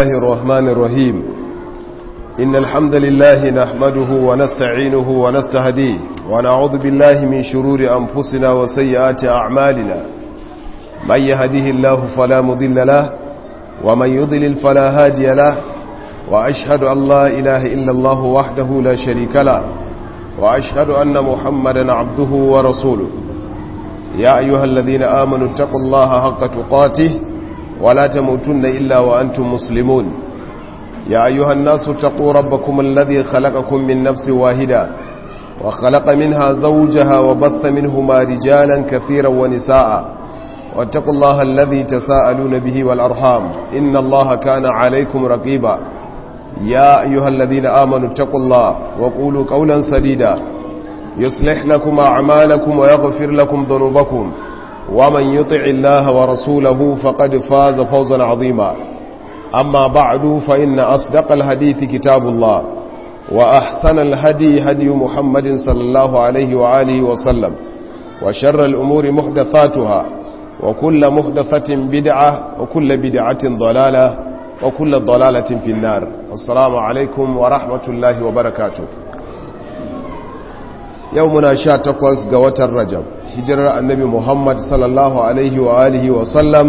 الله الرحمن الرحيم إن الحمد لله نحمده ونستعينه ونستهديه ونعوذ بالله من شرور أنفسنا وسيئات أعمالنا من يهده الله فلا مضل له ومن يضلل فلا هادي له وأشهد أن لا إله إلا الله وحده لا شريك له وأشهد أن محمدا عبده ورسوله يا أيها الذين آمنوا اتقوا الله حق تقاته ولا تموتن إلا وأنتم مسلمون يا أيها الناس اتقوا ربكم الذي خلقكم من نفس واحدة وخلق منها زوجها وبث منهما رجالا كثيرا ونساء واتقوا الله الذي تساءلون به والأرحام إن الله كان عليكم رقيبا يا أيها الذين آمنوا اتقوا الله وقولوا قولا سديدا يصلح لكم أعمالكم ويغفر لكم ذنوبكم ومن يطع الله ورسوله فقد فاز فوزا عظيما أما بعد فإن أصدق الحديث كتاب الله وأحسن الهدي هدي محمد صلى الله عليه وآله وسلم وشر الأمور محدثاتها وكل محدثة بدعة وكل بدعة ضلالة وكل ضلالة في النار السلام عليكم ورحمة الله وبركاته يومنا شاتقوز قوة الرجب hijirar annabi muhammad sallallahu alaihi wa alihi wa sallam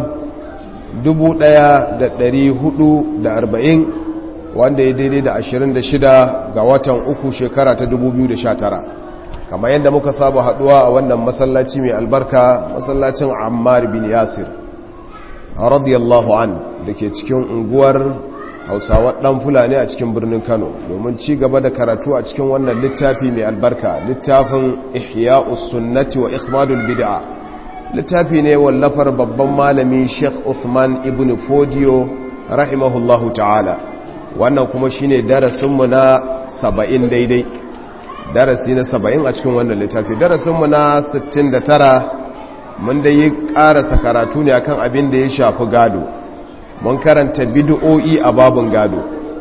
1440 wanda ya daidai da 26 ga watan uku shekara ta 2019 kamar yadda muka saba haduwa a wannan masallaci mai albarka masallacin ammar bin yasir radiyallahu an da ke cikin unguwar hausawa dan fulani a cikin birnin kano domin ci gaba da karatu a cikin wannan littafi mai albarka littafin ihya'us sunnati wa ikhmadul bid'a littafi ne wallafar babban malami sheikh uthman ibn fodiyo rahimahullahu ta'ala wannan kuma shine darasinmu na 70 daidai darasi na 70 a cikin wannan littafi darasinmu na 69 mun da yi karasa karatu ne akan abin da ya shafi gado mun karanta bid'o'i a babun gado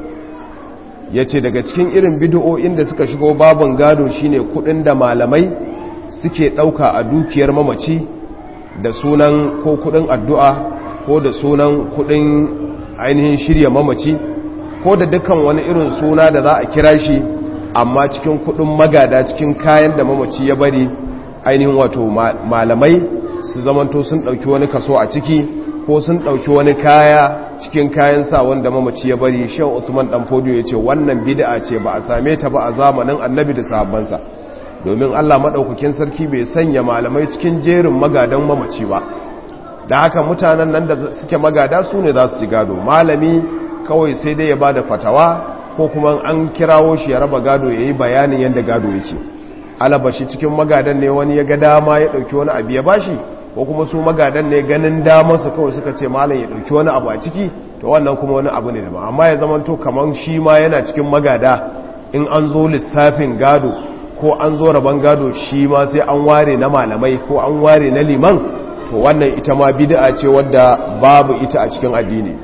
yace daga cikin irin bid'o'in da suka shigo babun gado shine kudin da malamai suke dauka a dukiyar mamaci da sunan ko kudin addu'a ko da sunan kudin ainihin shirya mamaci ko da dukkan wani irin suna da za a kira shi amma cikin kudin magada cikin kayan da mamaci ya bari ainihin wato malamai su zamanto sun dauki wani kaso a ciki ko sun ɗauki wani kaya cikin kayan sa wanda mamaci ya bari shan usman dan fodiyo ya ce wannan bid'a ce ba a same ta ba a zamanin annabi da sahabbansa domin allah maɗaukakin sarki bai sanya malamai cikin jerin magadan mamaci ba da haka mutanen nan da suke magada su ne za su ci gado malami kawai sai dai ya ba da fatawa ko kuma an kirawo shi ya raba gado ya yi bayanin yadda gado yake alabashi cikin magadan ne wani ya ga dama ya ɗauki wani abu ya bashi ko kuma su magadan ne ganin damarsu kawai suka ce malam ya ɗauki wani abu a ciki to wannan kuma wani abu ne da ba amma ya zama to kamar shi ma yana cikin magada in an zo lissafin gado ko an zo rabon gado shi ma sai an ware na malamai ko an ware na liman to wannan ita ma bid'a ce wadda babu ita a cikin addini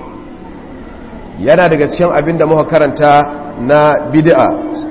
yana daga cikin abin da muka karanta na bid'a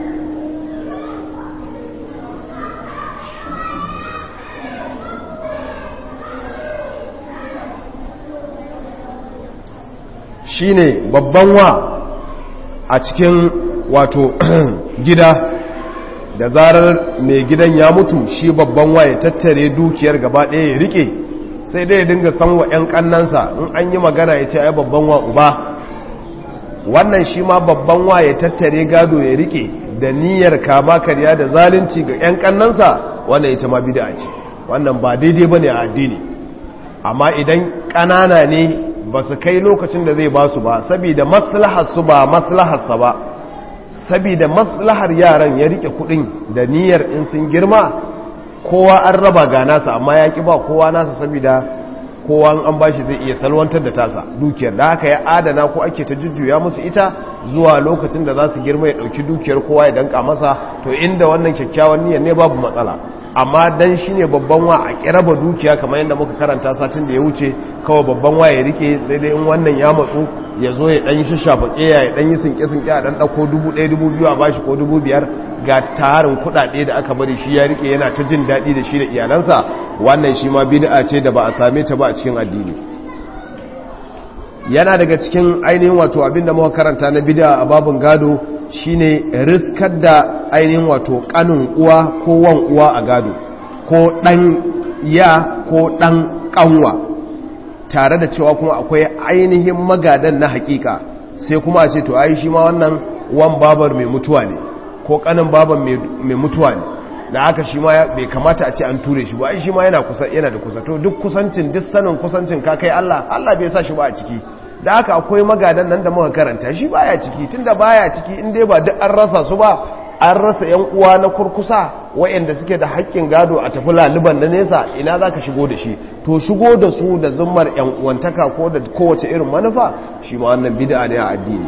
shine babban wa a cikin wato gida da zarar mai gidan ya mutu shi babban wa ya tattare dukiyar gaba ɗaya ya rike sai dai ya dinga san wa 'yan kannansa in an yi magana ya ce ai babban wa uba wannan shi ma babban wa ya tattare gado ya rike da niyyar kama karya da zalunci ga 'yan kannansa wannan ita ma bida ce wannan ba daidai ba ne a addini amma idan ƙanana ne ba su kai lokacin da zai ba su ba saboda maslahar su ba maslaharsa ba saboda maslahar yaran ya rike kudin da niyyar in sun girma kowa an raba ga nasa amma ya ki ba kowa nasa saboda kowa an bashi zai iya salwantar da tasa dukiyar da haka ya adana ko ake ta jujjuya musu ita zuwa lokacin da za su girma ya dauki dukiyar kowa ya danka masa to inda wannan kyakkyawan niyyar ne babu matsala amma dan shine babban wa a kiraba dukiya kamar yadda muka karanta satin da ya wuce kawai babban wa ya rike sai dai in wannan ya matsu ya zo ya dan yi shishafa keya ya dan yi sinke sinke a dan dauko 1000 2000 a bashi ko 5000 ga tarin kudade da aka bari shi ya rike yana ta jin dadi da shi da iyalansa wannan shi ma bid'a ce da ba a same ta ba a cikin addini yana daga cikin ainihin wato abinda muka karanta na bid'a a babun gado shine riskar da ainihin wato kanin uwa ko wan uwa a gado ko dan ya ko dan kanwa tare da cewa kuma akwai ainihin magadan na hakika sai kuma a ce to ai shi ma wannan wan babar mai mutuwa ne ko kanin babar mai mutuwa ne da haka shi ma bai kamata a ce an ture shi ba ai shi ma yana kusa yana da kusa to duk kusancin duk sanin kusancin ka kai Allah Allah bai sa shi ba a ciki da haka akwai magadan nan da muka karanta shi baya ciki tunda baya ciki in dai ba duk an rasa su ba an rasa yan uwa na kurkusa wayanda suke da haƙƙin gado a tafi laliban na nesa ina zaka shigo da shi to shigo da su da zummar yan uwantaka ko da kowace irin manufa shi ma wannan bid'a ne a addini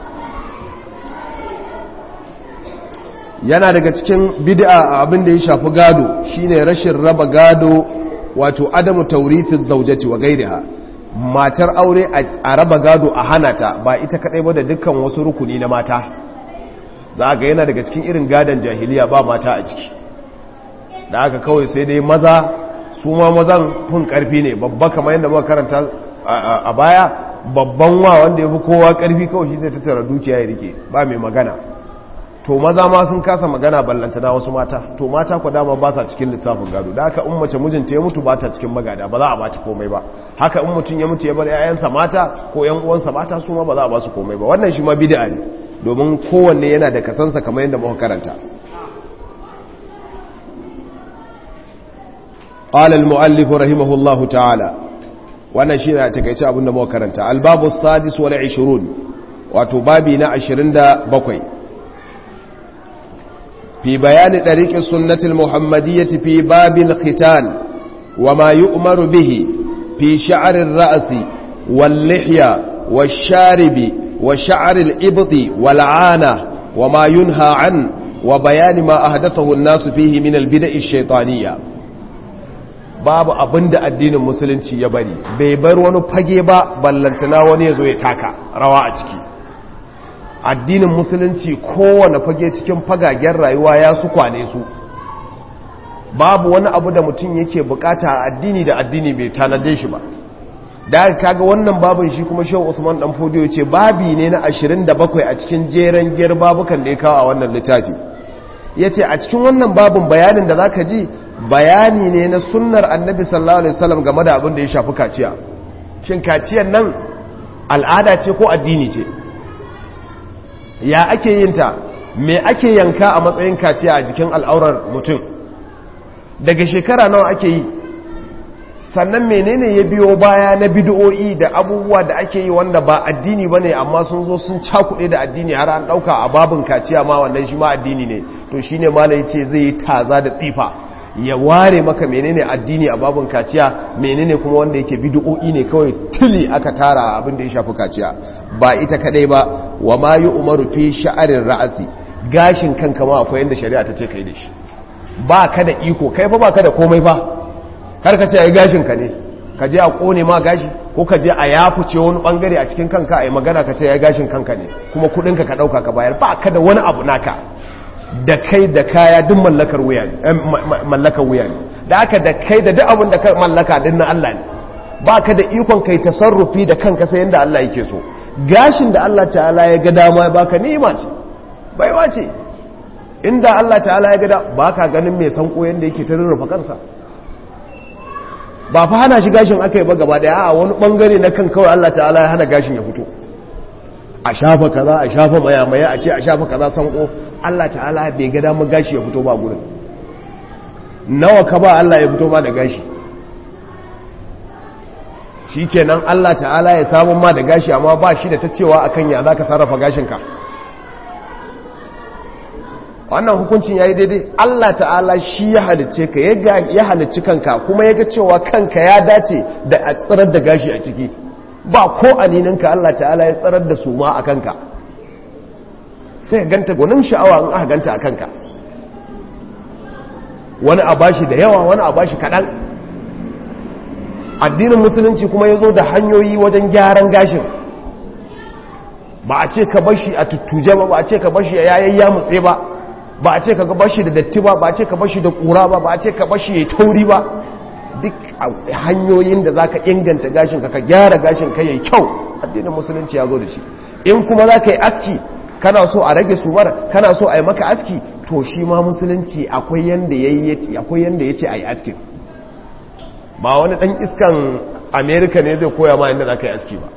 yana daga cikin bid'a a abin da ya shafi gado shine rashin raba gado wato adamu tawrithiz zawjati wa ghayriha matar aure a raba gado a hana ta ba ita kadai ba da dukkan wasu rukuni na mata za ga yana daga cikin irin gadon jahiliya ba mata a ciki da haka kawai sai dai maza su ma mazan kun karfi ne babba kamar yadda muka karanta a baya babban wa wanda ya fi kowa karfi kawai shi zai tattara dukiya ya rike ba mai magana to maza ma sun kasa magana ballantana wasu mata to mata ku dama ba sa cikin lissafin gado da haka in mace mijinta ya mutu ba ta cikin magada ba za a bata komai ba haka in mutum ya mutu ya bar 'ya'yansa mata ko 'yan uwansa mata su ma ba za a ba su komai ba wannan shi ma bid'a ne domin kowanne yana da kasansa kamar yadda muka karanta qala al-mu'allif rahimahullahu ta'ala wannan shi ne a takeice abin da muka karanta al-babu as-sadis wal 20 wato babi na 27 في بيان طريق السنة المحمدية في باب الختان وما يؤمر به في شعر الرأس واللحية والشارب وشعر الإبط والعانة وما ينهى عنه وبيان ما أهدثه الناس فيه من البدع الشيطانية babu abin da addinin musulunci ya bari bai bar wani fage ba ballantana wani ya zo ya taka rawa a ciki addinin musulunci kowane fage cikin fagagen rayuwa ya su kwane su babu wani abu da mutum yake bukata a addini da addini bai tanade shi ba da aka kaga wannan babin shi kuma shehu usman dan fodiyo ce babi ne na 27 a cikin jeren giyar babukan da ya kawo a wannan littafi yace a cikin wannan babin bayanin da zaka ji bayani ne na sunnar annabi sallallahu alaihi wasallam game da abin da ya shafi kaciya shin kaciyan nan al'ada ce ko addini ce ya ake yin ta me ake yanka a matsayin kaciya a jikin al'aurar mutum daga shekara nawa ake yi sannan menene ya biyo baya na bid'o'i da abubuwa da ake yi wanda ba addini bane amma sun zo sun cakuɗe da addini har an ɗauka a babin kaciya ma wannan shi ma addini ne to shine malai ce zai yi taza da tsifa ya ware maka menene addini a babin kaciya menene kuma wanda yake bid'o'i ne kawai tili aka tara abin da ya shafi kaciya ba ita kadai ba wa ma umaru fi sha'arin ra'asi gashin kanka ma akwai yanda shari'a ta ce kai da shi ba ka da iko kai fa ba ka da komai ba kar ka ce ai gashin ka ne ka je a kone ma gashi ko ka je a yafuce wani bangare a cikin kanka ai magana ka ce ai gashin kanka ne kuma kudin ka ka dauka ka bayar ba ka da wani abu naka da kai da kaya duk mallakar wuya ne mallakar wuya ne da aka da kai da duk abin da ka mallaka din na Allah ne ba ka da ikon kai tasarrufi da kanka sai yanda Allah yake so gashin da Allah ta'ala ya ga dama baka ni'ima ce baiwa ce inda Allah ta'ala ya ga da baka ganin mai sanko yanda yake ta rurrufa kansa ba fa hana shi gashin aka yi ba gaba daya a wani bangare na kan kawai Allah ta'ala ya hana gashin ya fito a shafa kaza a shafa mayamaya a ce a shafa kaza sanko Allah ta'ala bai ga damar gashi ya fito ba gurin nawa ka ba Allah ya fito ba da gashi shi kenan Allah ta'ala ya samun ma da gashi amma ba shi da ta cewa akan ya za ka sarrafa gashinka wannan hukuncin ya yi daidai Allah ta'ala shi ya halicce ka ya halicci kanka kuma ya ga cewa kanka ya dace da a tsirar da gashi a ciki ba ko anininka Allah ta'ala ya tsirar da su ma a kanka sai ganta gwanin sha'awa in aka ganta a kanka wani a bashi da yawa wani a bashi kaɗan addinin musulunci kuma ya zo da hanyoyi wajen gyaran gashin ba a ce ka bashi a tuttuje ba ba a ce ka bashi a yayin ya mutse ba ba a ce ka bashi da datti ba ba a ce ka bashi da ƙura ba ba a ce ka bashi ya tauri ba duk hanyoyin da za ka inganta gashin ka ka gyara gashin ka yayi kyau addinin musulunci ya zo da shi in kuma za ka yi aski kana so a rage sumar kana so a yi maka aski to shi ma musulunci akwai yanda ya ce a yi askin ba wani ɗan iskan amerika ne zai koya ma yadda za ka yi aski ba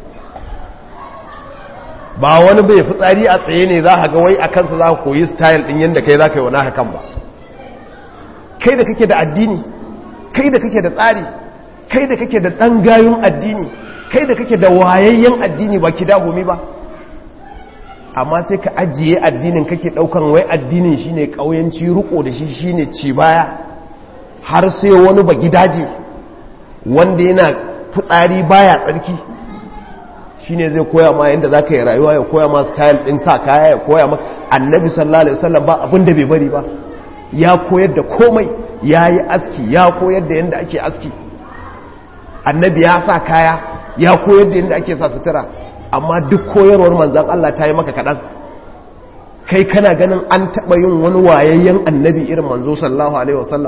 ba wani bai fitsari a tsaye ne za a ga wai a kansa za ka koyi style ɗin yadda kai za ka yi wani hakan ba kai da kake da addini kai da kake da tsari kai da kake da ɗan gayun addini kai da kake da wayayyen addini ba ki dahumi ba amma sai ka ajiye addinin kake ɗaukan wai addinin shine ƙauyanci riko da shi shine ci baya har sai wani ba gidaje wanda yana fitsari baya tsarki shine zai koya ma yadda za ka yi rayuwa ya koya ma style ɗin sa kaya ya koya ma annabi sallallahu alaihi wasallam ba abin da bai bari ba ya koyar da komai ya yi aski ya koyar da yadda ake aski annabi ya sa kaya ya koyar da yadda ake sa sutura amma duk koyarwar manzan Allah ta yi maka kaɗan kai kana ganin an taɓa yin wani wayayyen annabi irin manzo sallallahu alaihi wasallam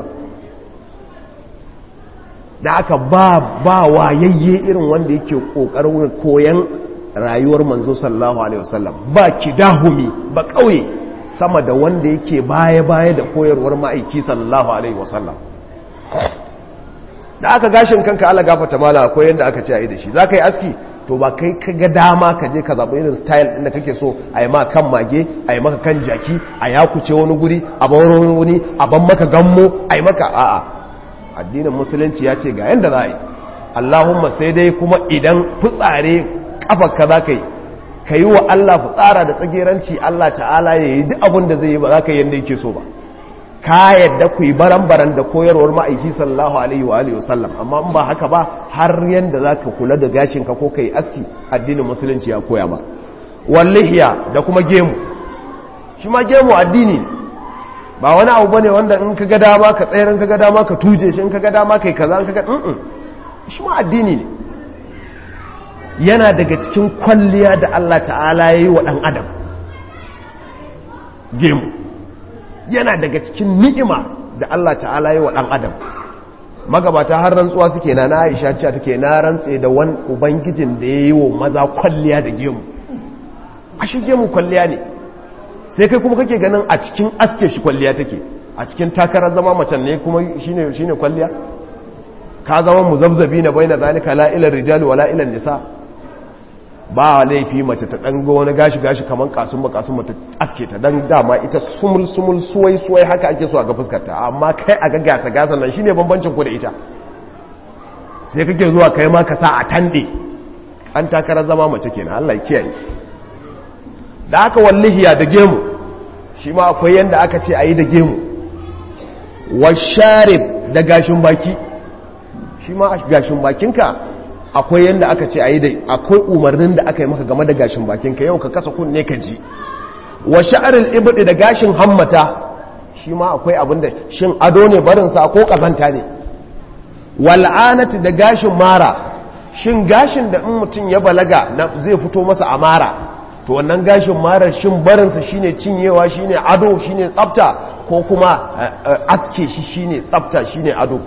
da aka ba ba wayayye irin wanda yake ƙoƙarin koyan rayuwar manzo sallallahu alaihi wasallam ba kidahumi ba ƙauye sama da wanda yake baya-baya da koyarwar ma'aiki sallallahu alaihi wasallam da aka gashin kanka ala gafata mala akwai yadda aka ce a yi da shi za ka yi aski to ba kai ka ga dama ka je ka zaɓi irin style ɗin da kake so a yi ma kan mage a yi maka kan jaki a ya kuce wani guri a ban wani wani a ban maka gammo a yi maka a'a addinin musulunci ya ce ga yadda za a yi allahumma sai dai kuma idan fitsare kafarka za ka yi ka yi wa Allah fitsara da tsageranci Allah ta'ala ya yi duk abin da zai yi ba za ka yi yadda yake so ba ka yadda ku yi baran-baran da koyarwar ma'aiki sallallahu alaihi wa alihi wasallam amma in ba haka ba har yadda za ka kula da gashinka ko ka yi aski addinin musulunci ya koya ba wallihiya da kuma gemu shi ma gemu addini ba wani abu bane wanda in ka ga dama ka tsayar in ka ga dama ka tuje shi in ka ga dama kai kaza in ka ga shi ma addini ne yana daga cikin kwalliya da Allah ta'ala ya yi wa ɗan adam gemu yana daga cikin ni'ima da Allah ta'ala ya yi wa ɗan adam magabata har rantsuwa suke na na aisha cewa take na rantse da wani ubangijin da ya yi wa maza kwalliya da gemu a shi gemu kwalliya ne sai kai kuma kake ganin a cikin aske shi kwalliya take a cikin takarar zama macen ne kuma shine kwalliya ka zama muzabzabi na bai na zalika la'ilar rijali wa la'ilar nisa ba laifi mace ta ɗan wani gashi-gashi kamar kasumba kasumba ta aske ta don dama ita sumul-sumul suwai-suwai haka ake so a ga fuskarta amma kai a ga gasa-gasa nan shine bambancin ku da ita sai kake zuwa kai ma ka sa a tande an takarar zama mace kenan Allah kiyaye da aka wallihiya da gemu shi ma akwai yanda aka ce a yi da gemu washarib da gashin baki shi ma gashin bakinka akwai yadda aka ce a yi da akwai umarnin da aka yi maka game da gashin bakinka yau ka kasa kunne ka ji wa sha'aril ibdi da gashin hammata shi ma akwai abin da shin ado ne barinsa ko kazanta ne wal'anati da gashin mara shin gashin da in mutum ya balaga zai fito masa a mara to wannan gashin marar shin barinsa shine cinyewa shine ado shine tsafta ko kuma aske shi shine tsafta shine ado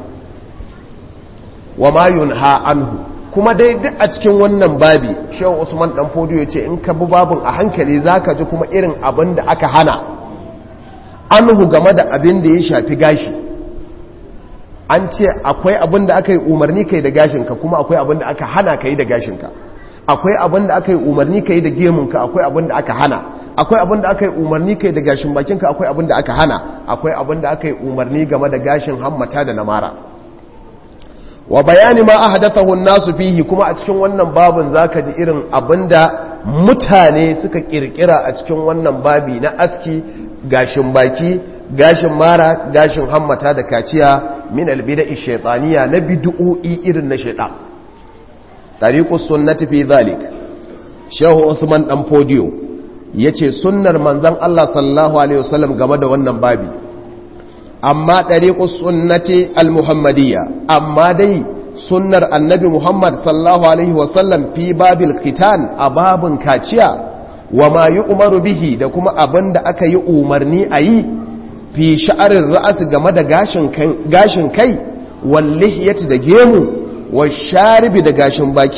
wa ma yunha anhu kuma dai duk a cikin wannan babi shehu usman dan fodiyo ce in ka bi babin a hankali zaka ji kuma irin abin da aka hana anhu game da abin da ya shafi gashi an ce akwai abin da aka yi umarni kai da gashinka kuma akwai abin da aka hana kai da gashinka akwai abin da aka yi umarni kai da gemunka akwai abin da aka hana akwai abin da aka yi umarni kai da gashin bakinka akwai abin da aka hana akwai abin da aka yi umarni game da gashin hammata da namara wa bayani ma ahdathahu an-nasu fihi kuma a cikin wannan babin zaka ji irin abinda mutane suka kirkira a cikin wannan babi na aski gashin baki gashin mara gashin hammata da kaciya min al-bida'i shaytaniya na bid'o'i irin na shaytan tariqus sunnati fi dhalik shehu Usman dan Podio yace sunnar manzon Allah sallallahu alaihi wasallam game da wannan babi amma ɗariƙus sunnati al-muhammadiyya amma dai sunnar annabi muhammad sallallahu alaihi wasallam fi babil kitan a babin kaciya wa ma yi umaru bihi da kuma abin da aka yi umarni a yi fi sha'arin ra'asi game da gashin kai wallihiyati da gemu wa sharibi da gashin baki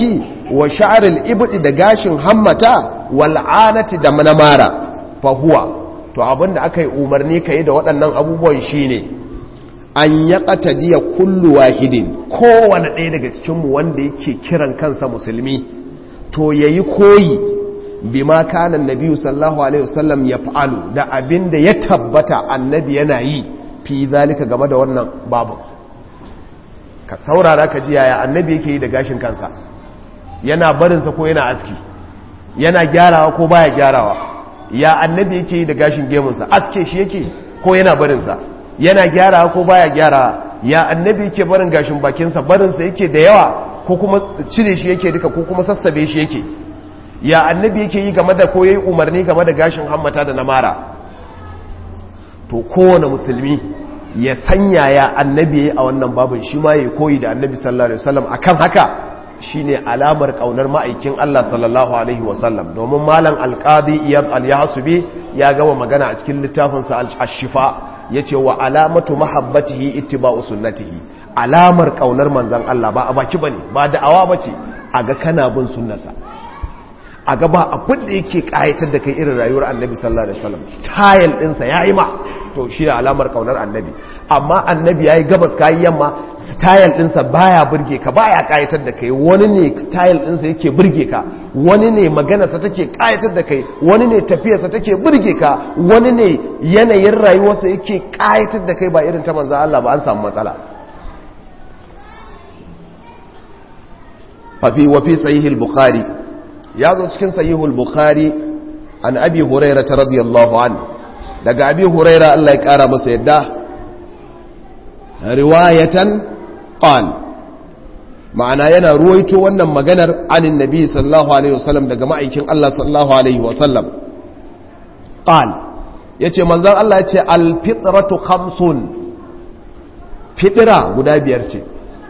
wa sha'aril ibdi da gashin hammata wal anati da manamara fa huwa to abinda aka yi umarni ka yi da waɗannan abubuwan shine an ya qatadiya kullu wahidin kowane ɗaya daga cikinmu wanda yake kiran kansa musulmi to yayi koyi bima kana annabi sallallahu alaihi wasallam ya fa'alu da abinda ya tabbata annabi yana yi fi zalika game da wannan babu ka saurara ka ji yaya annabi yake yi da gashin kansa yana barinsa ko yana aski yana gyarawa ko baya gyarawa ya annabi yake yi da gashin gemunsa aske shi yake ko yana barinsa yana gyarawa ko baya gyarawa ya annabi yake barin gashin bakinsa barinsa yake da yawa ko kuma cire shi yake duka ko kuma sassabe shi yake ya annabi yake yi game da ko yayi umarni game da gashin hammata da na mara to kowane musulmi ya sanya ya annabi yayi a wannan babin shi ma yayi koyi da annabi sallallahu alaihi wasallam akan haka shine alamar kaunar ma'aikin Allah sallallahu alaihi wasallam domin malam alqadi iyad al-yahsubi ya gama magana a cikin littafin sa al-shifa yace wa alamatu mahabbatihi ittiba'u sunnatihi alamar kaunar manzon Allah ba a baki bane ba da'awa bace aga kana bin sunnarsa a gaba abin da yake kayatar da kai irin rayuwar annabi sallallahu alaihi wasallam style ɗinsa ya yi ma to shi da alamar kaunar annabi amma annabi ya yi gabas kayi yamma style ɗinsa baya burge ka baya kayatar da kai wani ne style ɗinsa yake burge ka wani ne maganarsa take kayatar da kai wani ne tafiyarsa take burge ka wani ne yanayin rayuwarsa yake kayatar da kai ba irin ta manzo Allah ba an samu matsala fafi wafi sahih al-bukhari ya zo cikin sahihul bukhari an abi huraira ta radiyallahu an daga abi huraira Allah ya kara masa yadda riwayatan qal ma'ana yana ruwaito wannan maganar anin nabi sallallahu alaihi wasallam daga ma'aikin Allah sallallahu alaihi wasallam qal yace manzon Allah yace al fitratu khamsun fitra guda biyar ce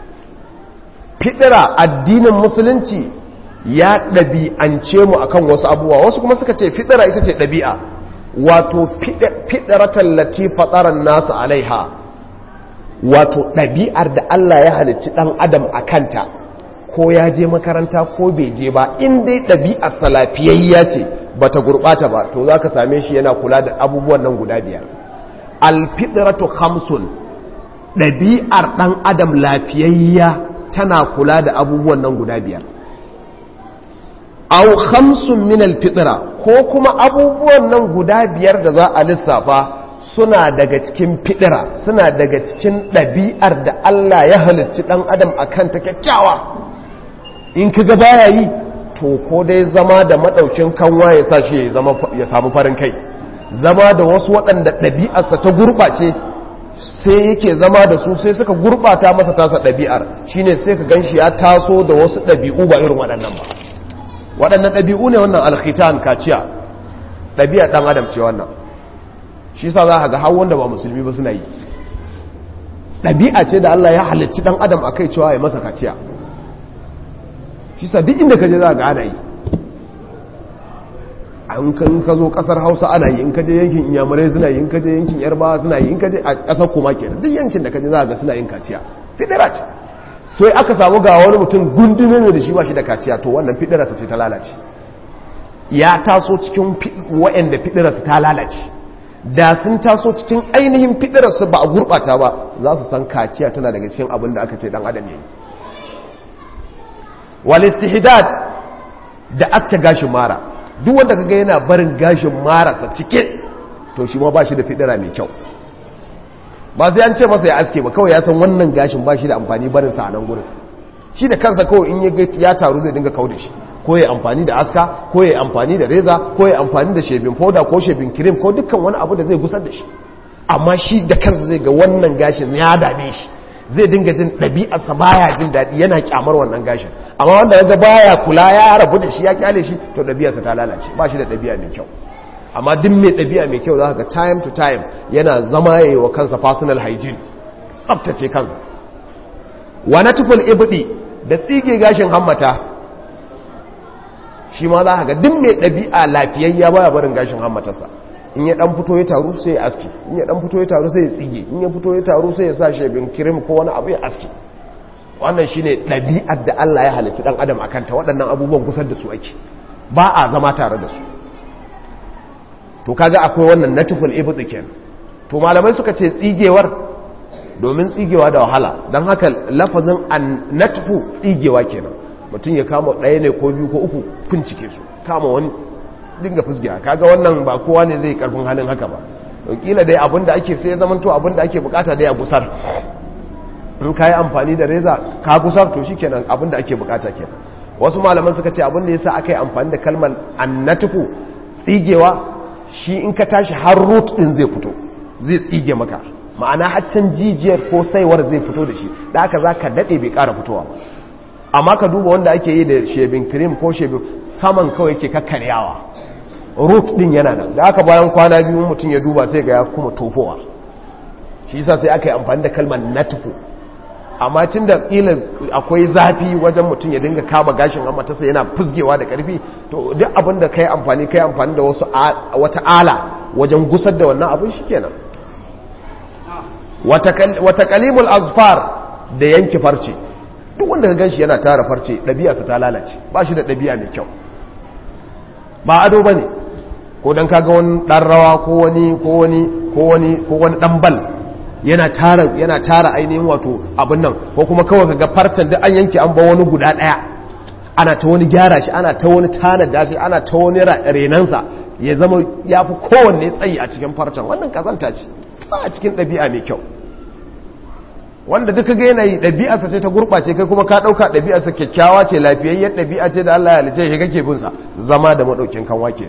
fitra addinin musulunci ya ɗabi'ance mu akan wasu abubuwa wasu kuma suka ce fitira ita ce ɗabi'a wato fiɗaratan lati fatsaran nasu alaiha wato ɗabi'ar da Allah ya halicci ɗan adam a kanta ko ya je makaranta ko bai je ba in dai ɗabi'ar salafiyayya ce ba ta gurɓata ba to za ka same shi yana kula da abubuwan nan guda biyar alfiɗaratu hamsun ɗabi'ar ɗan adam lafiyayya tana kula da abubuwan nan guda biyar aw khamsun min alfitra ko kuma abubuwan nan guda biyar da za a lissafa suna daga cikin fidira suna daga cikin ɗabi'ar da Allah ya halicci ɗan adam akan ta kyakkyawa in kaga baya yi to ko dai zama da madaukin kanwa ya sa shi ya samu farin kai zama da wasu waɗanda ɗabi'arsa ta gurɓace sai yake zama da su sai suka gurɓata masa tasa ɗabi'ar shine sai ka ganshi ya taso da wasu ɗabi'u ba irin waɗannan ba waɗannan ɗabi'u ne wannan alkhitan kaciya ɗabi'ar ɗan adam ce wannan shi sa za a ga har wanda ba musulmi ba suna yi ɗabi'a ce da Allah ya halicci ɗan adam a kai cewa ya masa kaciya shi sa duk inda ka je za a ga ana yi an kan ka zo ƙasar hausa ana yi in ka je yankin inyamurai suna yi in ka je yankin yarbawa suna yi in ka je a ƙasar kuma kenan duk yankin da ka je za a ga suna yin kaciya fidira ce sai aka samu ga wani mutum gundume ne da shi ba shi da kaciya to wannan fidirarsa ce ta lalace ya taso cikin waɗanda fidirarsa ta lalace da sun taso cikin ainihin fidirarsa ba a gurɓata ba za su san kaciya tana daga cikin abin da aka ce dan adam yayi wal istihdad da aska gashin mara duk wanda kaga yana barin gashin marasa cike to shi ma ba shi da fidira mai kyau ba sai an ce masa ya aske ba kawai ya san wannan gashin ba shi da amfani barin sa a nan gurin shi da kansa kawai in ya taru zai dinga kau da shi ko ya amfani da aska ko ya amfani da reza ko ya amfani da shebin foda ko shebin kirim ko dukkan wani abu da zai gusar da shi amma shi da kansa zai ga wannan gashin ya dame shi zai dinga jin ɗabi'arsa baya jin daɗi yana kyamar wannan gashin amma wanda ya ga baya kula ya rabu da shi ya kyale shi to ɗabi'arsa ta lalace ba shi da ɗabi'a mai kyau amma duk mai ɗabi'a mai kyau za ka time to time yana zama ya yi wa kansa personal hygiene tsabtace kansa wa na tuful ibdi da tsige gashin hammata shi ma za ka ga duk mai ɗabi'a lafiyayya baya barin gashin hammatarsa in ya dan fito ya taru sai ya aski in ya dan fito ya taru sai ya tsige in ya fito ya taru sai ya sa shebin kirim ko wani abu ya aski wannan shine ɗabi'ar da Allah ya halicci ɗan adam akan ta waɗannan abubuwan kusa da su ake ba a zama tare da su to kaga akwai wannan natiful ibti kenan to malamai suka ce tsigewar domin tsigewa da wahala don haka lafazin an natifu tsigewa kenan mutum ya kama ɗaya ne ko biyu ko uku fincike su kama wani dinga fusgiya kaga wannan ba kowa ne zai karfin halin haka ba kila dai abinda ake sai zaman to abinda ake bukata dai a gusar in ka yi amfani da reza ka gusar to shi kenan abinda ake bukata kenan wasu malaman suka ce abinda yasa aka yi amfani da kalmar annatufu tsigewa shi in ka tashi har root din zai fito zai tsige maka ma'ana haccin jijiyar ko saiwar zai fito da shi da haka za ka daɗe bai ƙara fitowa amma ka duba wanda ake yi da shebin cream ko shebin saman kawai ke kakkaryawa root din yana nan da aka bayan kwana biyu mutum ya duba sai ga ya kuma tofowa shi yasa sai aka yi amfani da kalmar natfu amma tun da ƙila akwai zafi wajen mutum ya dinga kama gashin amatarsa yana fusgewa da ƙarfi to duk abin da kai amfani kai amfani da wasu wata ala wajen gusar da wannan abin shi kenan wata kalimul azfar da yanki farce duk wanda ka ganshi yana tara farce ɗabi'arsa ta lalace ba shi da ɗabi'a mai kyau ba ado ba ne ko don kaga wani ɗan rawa ko wani ko wani ko wani ko wani ɗan bal yana tara yana tara ainihin wato abin nan ko kuma kawai kaga farcen da an yanke an ba wani guda ɗaya ana ta wani gyara shi ana ta wani tanada shi ana ta wani renansa ya zama ya fi kowanne tsayi a cikin farcen wannan kazanta ce ba a cikin ɗabi'a mai kyau wanda duka ga yanayi ɗabi'arsa ce ta gurɓace kai kuma ka ɗauka ɗabi'arsa kyakkyawa ce lafiyayyar ɗabi'a ce da Allah ya halice shi kake binsa zama da maɗaukin kan wake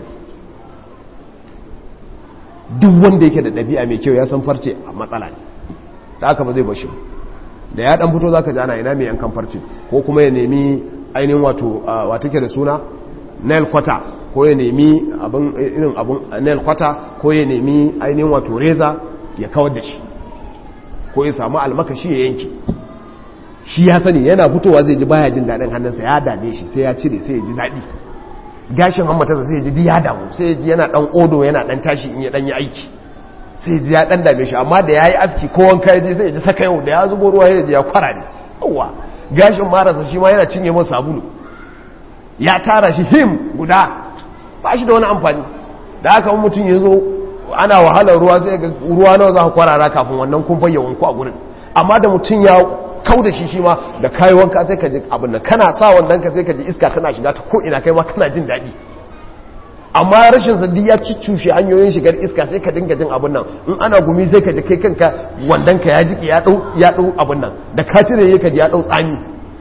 duk wanda yake da ɗabi'a mai kyau ya san farce a matsala ne da aka ba zai bashi da ya ɗan fito za ka ji ana ina mai yankan farce ko kuma ya nemi ainihin wato wata ke da suna nail kwata ko ya nemi irin abin nail kwata ko ya nemi ainihin wato reza ya kawar da shi ko ya samu almakashi ya yanki shi ya sani yana fitowa zai ji baya jin daɗin hannunsa ya dame shi sai ya cire sai ya ji daɗi gashin hammatarsa sai ya ji ya damu sai ya ji yana ɗan odo yana ɗan tashi in ya ɗan yi aiki sai ya ji ya ɗan dame shi amma da ya yi aski ko wanka ya je sai ya ji saka yau da ya zubo ruwa ya ji ya kwara ne yawwa gashin marasa shi ma yana cinye masa sabulu ya tara shi him guda ba shi da wani amfani da haka mutum ya zo ana wahalar ruwa zai ga ruwa nawa za ka kwarara kafin wannan kumfan ya wanku a gurin amma da mutum ya kau da shi shi ma da kayi wanka sai ka ji abin da kana sa wannan ka sai ka ji iska tana shiga ta ko ina kai ma kana jin daɗi amma rashin sadi ya ciccushe hanyoyin shigar iska sai ka dinga jin abin nan in ana gumi sai ka ji kai kanka wandan ka ya jiki ya dau ya dau abin nan da ka cire ka ji ya dau tsami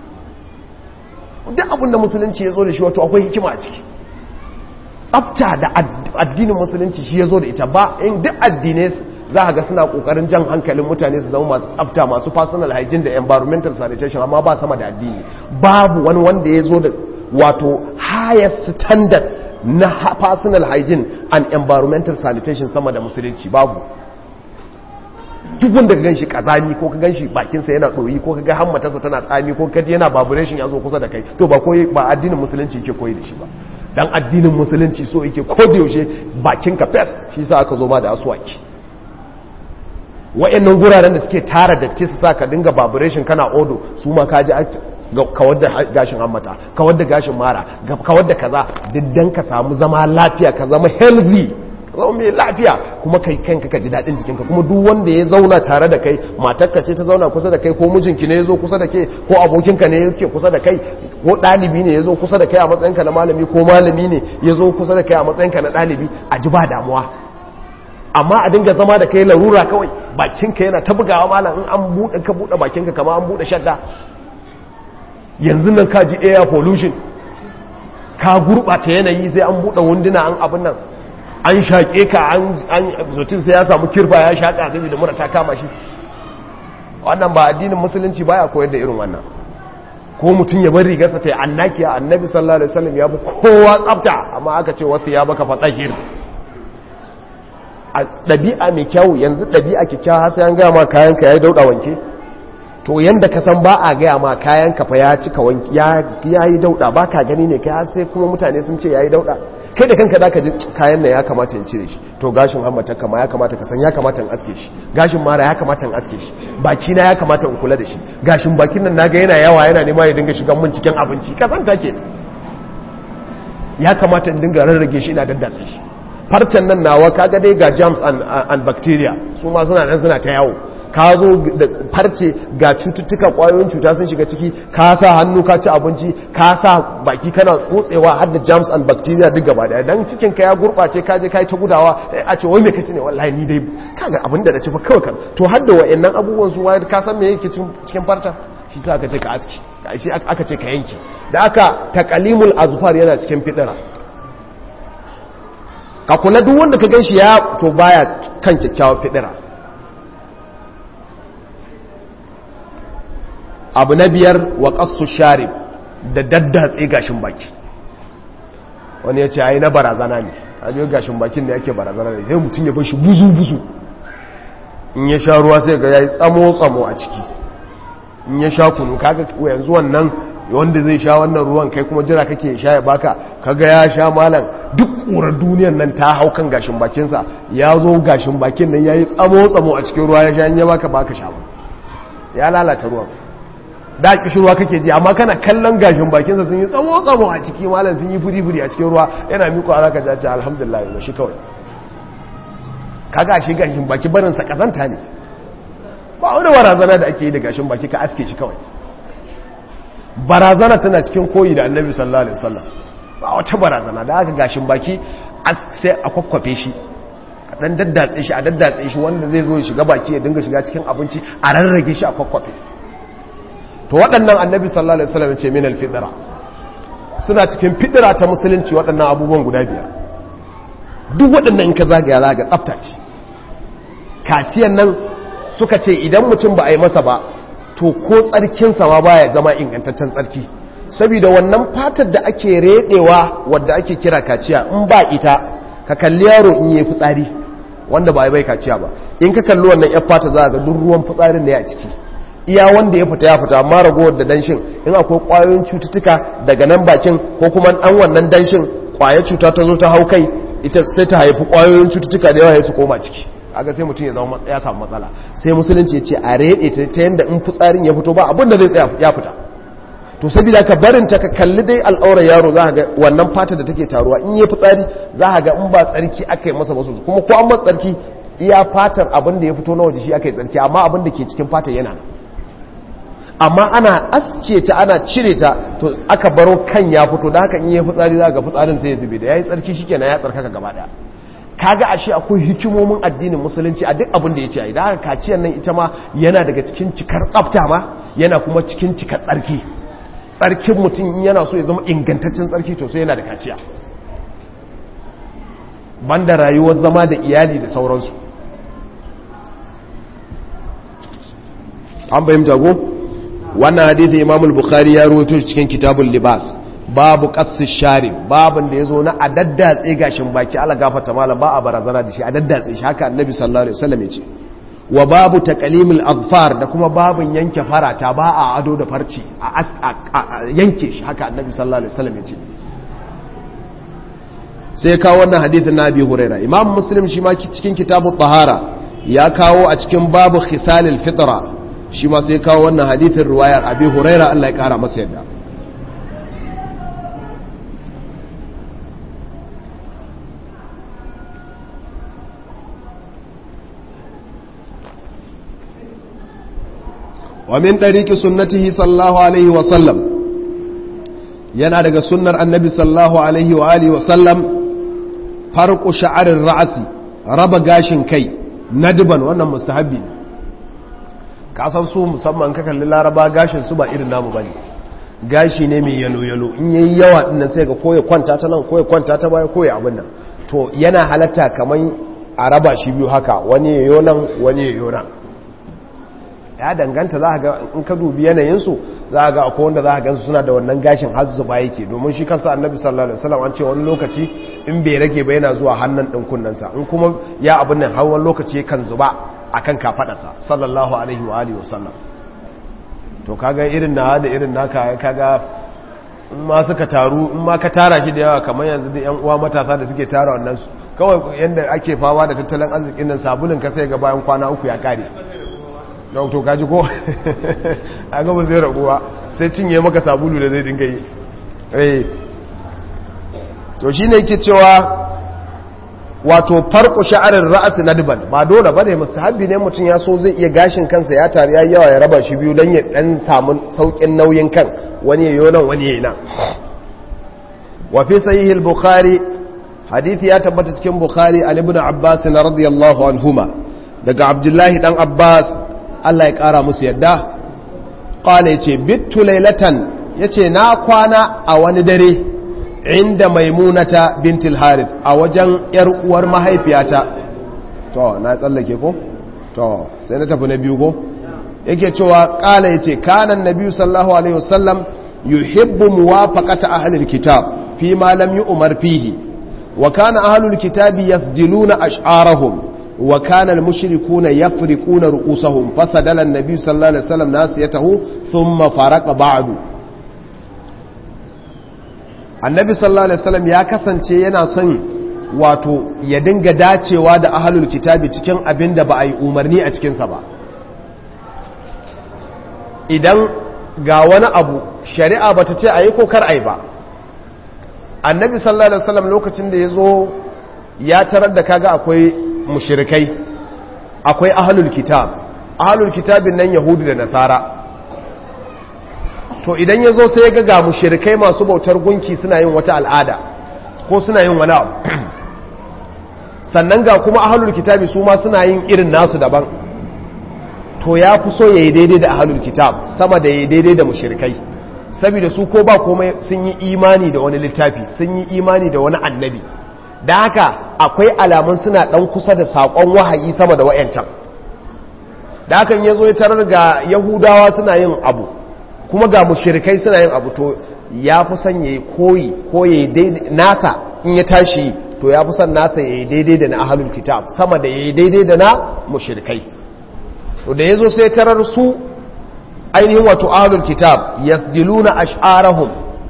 duk abin da musulunci ya zo da shi wato akwai hikima a ciki tsafta da addinin musulunci shi ya zo da ita ba in duk addinai za a ga suna kokarin jan hankalin mutane su zama masu tsafta masu personal hygiene da environmental sanitation amma ba sama da addini babu wani wanda ya zo da wato highest standard na personal hygiene and environmental sanitation sama da musulunci babu duk wanda ka gan shi kazani ko ka gan shi bakinsa yana ɗoyi ko ka ga hammatarsa tana tsami ko kaji yana vibration ya zo kusa da kai to ba koyi ba addinin musulunci yake koyi da shi ba dan addinin musulunci so yake ko da yaushe bakinka fes shi sa aka zo ma da aswaki wa'annan guraren da suke tara datti su sa ka dinga vibration kana odo su ma ka ji kawar da gashin hammata kawar da gashin mara kawar da kaza diddan ka samu zama lafiya ka zama healthy ka zama mai lafiya kuma kai kanka ka ji daɗin jikinka kuma duk wanda ya zauna tare da kai matarka ce ta zauna kusa da kai ko mijinki ne ya zo kusa da kai ko abokinka ne yake kusa da kai ko ɗalibi ne ya zo kusa da kai a matsayinka na malami ko malami ne ya zo kusa da kai a matsayinka na ɗalibi a ji ba damuwa amma a dinga zama da kai larura kawai bakinka yana ta bugawa malam in an buɗe ka buɗe bakinka kama an buɗe shadda yanzu nan ka ji air pollution ka gurɓata yanayi sai an buɗe wunduna an abin nan an shaƙe ka an zotin sai ya samu kirba ya shaƙa zai da mura ta kama shi wannan ba addinin musulunci baya koyar da irin wannan ko mutum ya bar rigarsa ta yi annakiya annabi sallallahu alaihi wasallam ya bi kowa tsafta amma aka ce wasu ya baka fatsakir a ɗabi'a mai kyau yanzu ɗabi'a kyakkyawa har sai an gaya ma kayan ka ya dauɗa wanke to yanda ka san ba a gaya ma kayan ka fa ya cika wanki ya yi dauɗa ba ka gani ne kai har sai kuma mutane sun ce ya yi dauɗa kai da kanka zaka ji kayan nan ya kamata in cire shi to gashin hammata kama ya kamata ka san ya kamata in aske shi gashin mara ya kamata in aske shi baki na ya kamata in kula da shi gashin bakin nan naga yana yawa yana nema ya dinga shigan mun cikin abinci ka san take ya kamata in dinga rarrage shi ina daddatsa shi farcen nan nawa kaga dai ga germs and, and bacteria su ma suna nan suna ta yawo ka zo da farce ga cututtuka kwayoyin cuta sun shiga ciki ka sa hannu ka ci abinci ka sa baki kana tsotsewa har da germs and bacteria duk gaba daya dan cikin ka ya gurbace ka je kai ta gudawa a ce wai me kace ne wallahi ni dai kaga abin da na ci fa kawai kan to har da wayannan abubuwan su wayar ka san me yake cikin farta shi sa aka ce ka aski shi aka ce ka yanke da aka taqalimul azfar yana cikin fidira ka kula duk wanda ka ganshi ya to baya kan kyakkyawar fidira abu na biyar wa ƙasu sharif da daddatse gashin baki wani ya ce ai na barazana ne a jiyo gashin bakin da yake barazana ne sai mutum ya bar shi buzu-buzu in ya sha ruwa sai ga ya yi tsamo-tsamo a ciki in ya sha kunu kaga yanzu wannan wanda zai sha wannan ruwan kai kuma jira kake sha ya baka kaga ya sha malam duk ƙurar duniyan nan ta hau kan gashin bakinsa ya zo gashin bakin nan ya yi tsamo-tsamo a cikin ruwa ya sha in ya baka baka sha ba ya lalata ruwan da kishirwa kake ji amma kana kallon gashin bakinsa sun yi tsamo-tsamo a ciki malam sun yi furi-furi a cikin ruwa yana miko a zaka jace alhamdulillah yanzu shi kawai kaga shi gashin baki barinsa kazanta ne ba wani barazana da ake yi da gashin baki ka aske shi kawai barazana tana cikin koyi da annabi sallallahu alaihi wasallam ba wata barazana da aka gashin baki sai a kwakwafe shi a dan daddatse shi a daddatse shi wanda zai zo ya shiga baki ya dinga shiga cikin abinci a rarrage shi a kwakwafe to waɗannan annabi sallallahu alaihi wasallam ce min alfidra suna cikin fidira ta musulunci waɗannan abubuwan guda biyar duk waɗannan in ka zagaya zaga tsafta ce kaciyan nan suka ce idan mutum ba a yi masa ba to ko tsarkinsa ma baya zama ingantaccen tsarki saboda wannan fatar da ake redewa wadda ake kira kaciya in ba ita ka kalli yaro in yi fitsari wanda ba a yi bai kaciya ba in ka kalli wannan yan fata za ga duk ruwan fitsarin ne a ciki iya wanda ya fita ya fita amma ragowar da danshin in akwai kwayoyin cututtuka daga nan bakin ko kuma dan wannan danshin kwayar cuta ta zo ta hau kai ita sai ta haifi kwayoyin cututtuka da yawa ya su koma ciki aga sai mutum ya zama ya samu matsala sai musulunci ya ce a rede ta ta yanda in fitsarin ya fito ba abin da zai tsaya ya fita to saboda ka barin ta ka kalli dai al'aurar yaro za ga wannan fata da take taruwa in yi fitsari za ga in ba tsarki aka yi masa masu kuma ko an masa tsarki iya fatar abin da ya fito na waje shi aka yi tsarki amma abin da ke cikin fatar yana nan amma ana aske ta ana cire ta to aka baro kan ya fito da haka in yi fitsari za ga fitsarin sai ya zube da ya yi tsarki shi kenan ya tsarkaka gaba daya kaga ashe akwai hikimomin addinin musulunci a duk abin da ya ce a idan haka kaciyar nan ita ma yana daga cikin cikar tsafta ma yana kuma cikin cikar tsarki tsarkin mutum yana so ya zama ingantaccen tsarki to sai yana da kaciya banda rayuwar zama da iyali da sauransu an bayyanta jago wannan hadithi imamul bukhari ya rawaito cikin kitabul libas babu qassi shari babin da yazo na a daddatse gashin baki ala gafarta malam ba a barazana da shi a daddatse shi haka annabi sallallahu alaihi wasallam yace wa babu taqlimil azfar da kuma babin yanke farata ba a ado da farci a yanke shi haka annabi sallallahu alaihi wasallam yace sai kawo wannan hadithin na abi huraira imam muslim shi ma cikin kitabut tahara ya kawo a cikin babu khisalil fitra shi ma sai kawo wannan hadithin ruwayar abi huraira Allah ya kara masa yadda wa min dariki sunnatihi sallallahu alaihi wa sallam yana daga sunnar annabi sallallahu alaihi wa alihi wa sallam farqu sha'arir ra'si raba gashin kai nadban wannan mustahabbi ne kasan su musamman ka kalli laraba gashin su ba irin namu bane gashi ne mai yalo-yalo in yayi yawa dinnan sai ga koya kwanta ta nan koya kwanta ta baya koya abin nan to yana halatta kaman a raba shi biyu haka wani yayo nan wani yayo nan ya danganta za ga in ka dubi yanayinsu za ga akwai wanda za gansu suna da wannan gashin har zuba yake domin shi kansa annabi sallallahu alaihi wasallam an ce wani lokaci in bai rage ba yana zuwa hannun din kunnansa in kuma ya abin nan har wani lokaci kan zuba akan kafadarsa sallallahu alaihi wa alihi wasallam to kaga irin na da irin naka kaga in ma suka taru in ma ka tara shi da yawa kamar yanzu da yan uwa matasa da suke tara wannan su kawai yadda ake fama da tattalin arzikin nan sabulin ka sai ga bayan kwana uku ya kare don to kaji ko a gaba zai raguwa sai cinye maka sabulu da zai dinga yi eh to shine yake cewa wato farko sha'arar ra'asi nadban ba dole bane mustahabbi ne mutum ya so zai iya gashin kansa ya tare yayi yawa ya raba shi biyu dan ya dan samu saukin nauyin kan wani yayo nan wani yayi nan wa fi sahih al-bukhari hadisi ya tabbata cikin bukhari an ibn abbas radiyallahu anhuma daga abdullahi dan abbas Allah ya kara musu yadda qala yace bittu laylatan yace na kwana a wani dare inda maimunata bintil harith a wajen yar uwar mahaifiyata to na tsallake ko to sai na tafi na biyu ko yake cewa kala yace kana annabi sallallahu alaihi wasallam yuhibbu muwafaqata ahli alkitab fi ma lam yu'mar fihi wa kana ahli alkitabi yasjiluna ash'arahum wa kana almushrikuuna yafriquna ru'usahum fasadala annabi sallallahu alaihi wasallam nasiyatahu thumma faraqa ba'du annabi sallallahu alaihi wasallam ya kasance yana son wato ya dinga dacewa da ahlul kitabi cikin abin da ba a yi umarni a cikinsa ba idan ga wani abu shari'a ba ta ce a yi ko kar a yi ba annabi sallallahu alaihi wasallam lokacin da ya zo ya tarar da kaga akwai mushirikai akwai ahlul kitab ahlul kitabin nan yahudu da nasara to idan ya zo sai ya ga ga mushirikai masu bautar gunki suna yin wata al'ada ko suna yin wani abu sannan ga kuma ahlul kitabi su ma suna yin irin nasu daban to ya fi so ya yi daidai da ahlul kitab sama da ya yi daidai da mushirikai saboda su ko ba komai sun yi imani da wani littafi sun yi imani da wani annabi da haka akwai alamun suna dan kusa da saƙon wahayi sama da wa'yancan da hakan ya zo ya tarar ga yahudawa suna yin abu kuma ga mushirikai suna yin abu to ya fi son ya yi koyi ko ya yi nasa in ya tashi to ya fi son nasa ya yi daidai da na ahalul kitab sama da ya yi daidai da na mushirikai to da ya zo sai tarar su ainihin wato ahalul kitab yasdiluna ash'arahum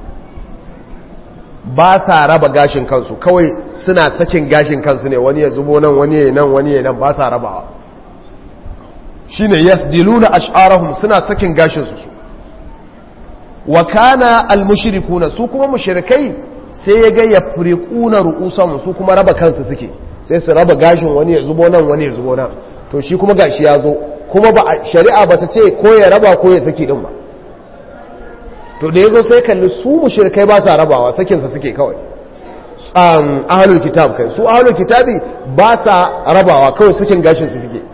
ba sa raba gashin kansu kawai suna sakin gashin kansu ne wani ya zubo nan wani ya nan wani ya nan ba sa rabawa shine yasdiluna ash'arahum suna sakin gashin su wa kana almushrikuna su kuma mushrikai sai ya ga yafriquna ru'usahum su kuma raba kansu suke sai su raba gashin wani ya zubo nan wani ya zubo nan to shi kuma gashi ya zo kuma ba shari'a bata ce ko ya raba ko ya saki din ba to da yazo sai kalli su mushrikai ba sa rabawa sakin sa suke kawai um ahlul kitab kai su ahlul kitabi ba sa rabawa kawai sakin gashin su suke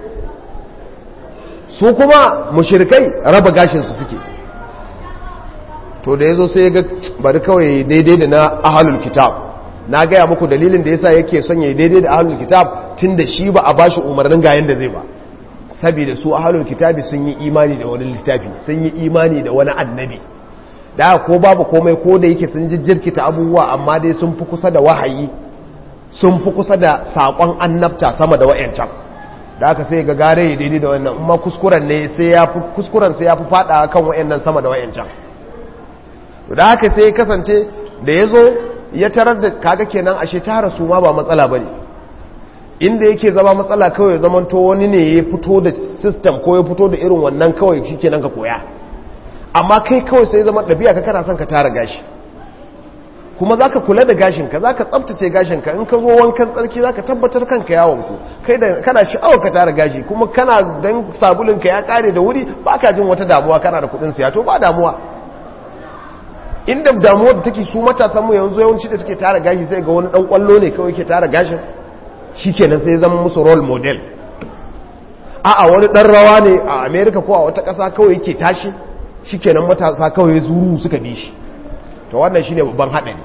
su kuma mushrikai raba gashin su suke to da ya zo sai ya ga bari kawai daidai da na ahalul kitab na gaya muku dalilin da yasa yake son ya daidai da ahalul kitab tun da shi ba a bashi umarnin ga yanda zai ba saboda su ahalul kitabi sun yi imani da wani littafi sun yi imani da wani annabi da ko babu komai ko da yake sun jijjirkita abubuwa amma dai sun fi kusa da wahayi sun fi kusa da saƙon annabta sama da wa'yancan da aka sai ga gare ya daidai da wannan amma kuskuren ne sai ya fi kuskuren sai ya fi fada kan wa'yannan sama da wa'yancan da haka sai ya kasance da ya zo ya tarar da kaga kenan ashe tara su ma ba matsala ba ne inda yake zama matsala kawai zaman to wani ne ya fito da system ko ya fito da irin wannan kawai shi kenan ka koya amma kai kawai sai zama ɗabi'a ka kana son ka tara gashi kuma za ka kula da gashinka za ka tsabtace gashinka in ka zo wankan tsarki za ka tabbatar kanka yawonku kai da kana sha'awar ka tara gashi kuma kana don sabulinka ya kare da wuri ba ka jin wata damuwa kana da kuɗin siya to ba damuwa inda damuwar da take su matasan mu yanzu yawanci da suke tara gashi sai ga wani dan kwallo ne kawai ke tara gashin shikenan sai zama musu role model a a wani dan rawa ne a America ko a wata kasa kawai yake tashi shikenan matasa kawai zuru suka bi shi to wannan shine babban hadari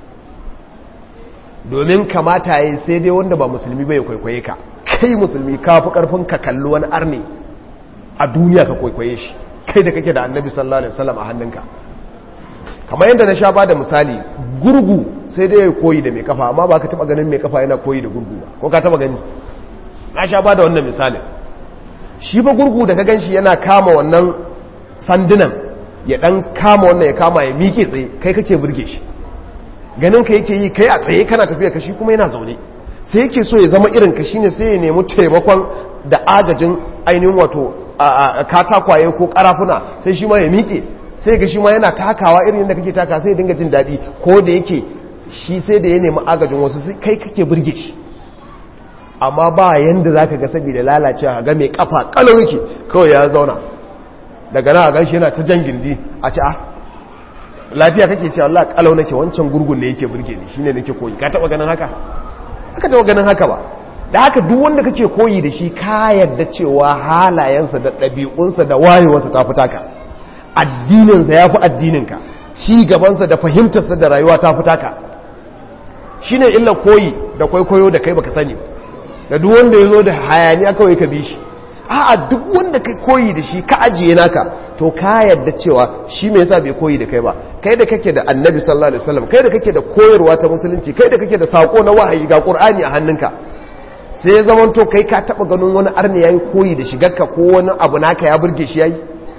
domin kamata yayi sai dai wanda ba musulmi bai kwaikwaye ka kai musulmi ka fi karfin ka kalli wani arne a duniya ka kwaikwaye shi kai da kake da annabi sallallahu alaihi wasallam a hannunka kamar yadda na sha ba da misali gurgu sai dai ya koyi da mai kafa amma ba ka taba ganin mai kafa yana koyi da gurgu ba ko ka taba gani na sha ba da wannan misalin shi ba gurgu da ka gan shi yana kama wannan sandunan ya dan kama wannan ya kama ya miƙe tsaye kai kake burge shi ganin ka yake yi kai a tsaye kana tafiya ka shi kuma yana zaune sai yake so ya zama irin ka shine sai ya nemi taimakon da agajin ainihin wato katakwaye ko karafuna sai shi ma ya miƙe sai ga shi ma yana takawa irin yadda kake taka sai ya dinga jin daɗi ko da yake shi sai da ya nemi agajin wasu sai kai kake burge shi amma ba yanda za ka ga saboda lalacewa ga mai kafa kalau yake kawai ya zauna daga na gan shi yana ta jan gindi a ci a lafiya kake ce Allah kalau nake wancan gurgun da yake burge ni shine nake koyi ka taba ganin haka aka taba ganin haka ba da haka duk wanda kake koyi da shi ka yarda cewa halayensa da ɗabi'unsa da wayewarsa ta fita ka addininsa ya fi addininka ci gabansa da fahimtarsa da rayuwa ta fita ka shine illa koyi da kwaikwayo da kai baka sani da duk wanda ya zo da hayaniya kawai ka bi shi a'a duk wanda kai koyi da shi ka ajiye naka to ka yadda cewa shi me yasa bai koyi da kai ba kai da kake da annabi sallallahu alaihi wasallam kai da kake da koyarwa ta musulunci kai da kake da sako na wahayi ga qur'ani a hannunka sai ya zama to kai ka taba ganin wani arni yayi koyi da shigarka ko wani abu naka ya burge shi yayi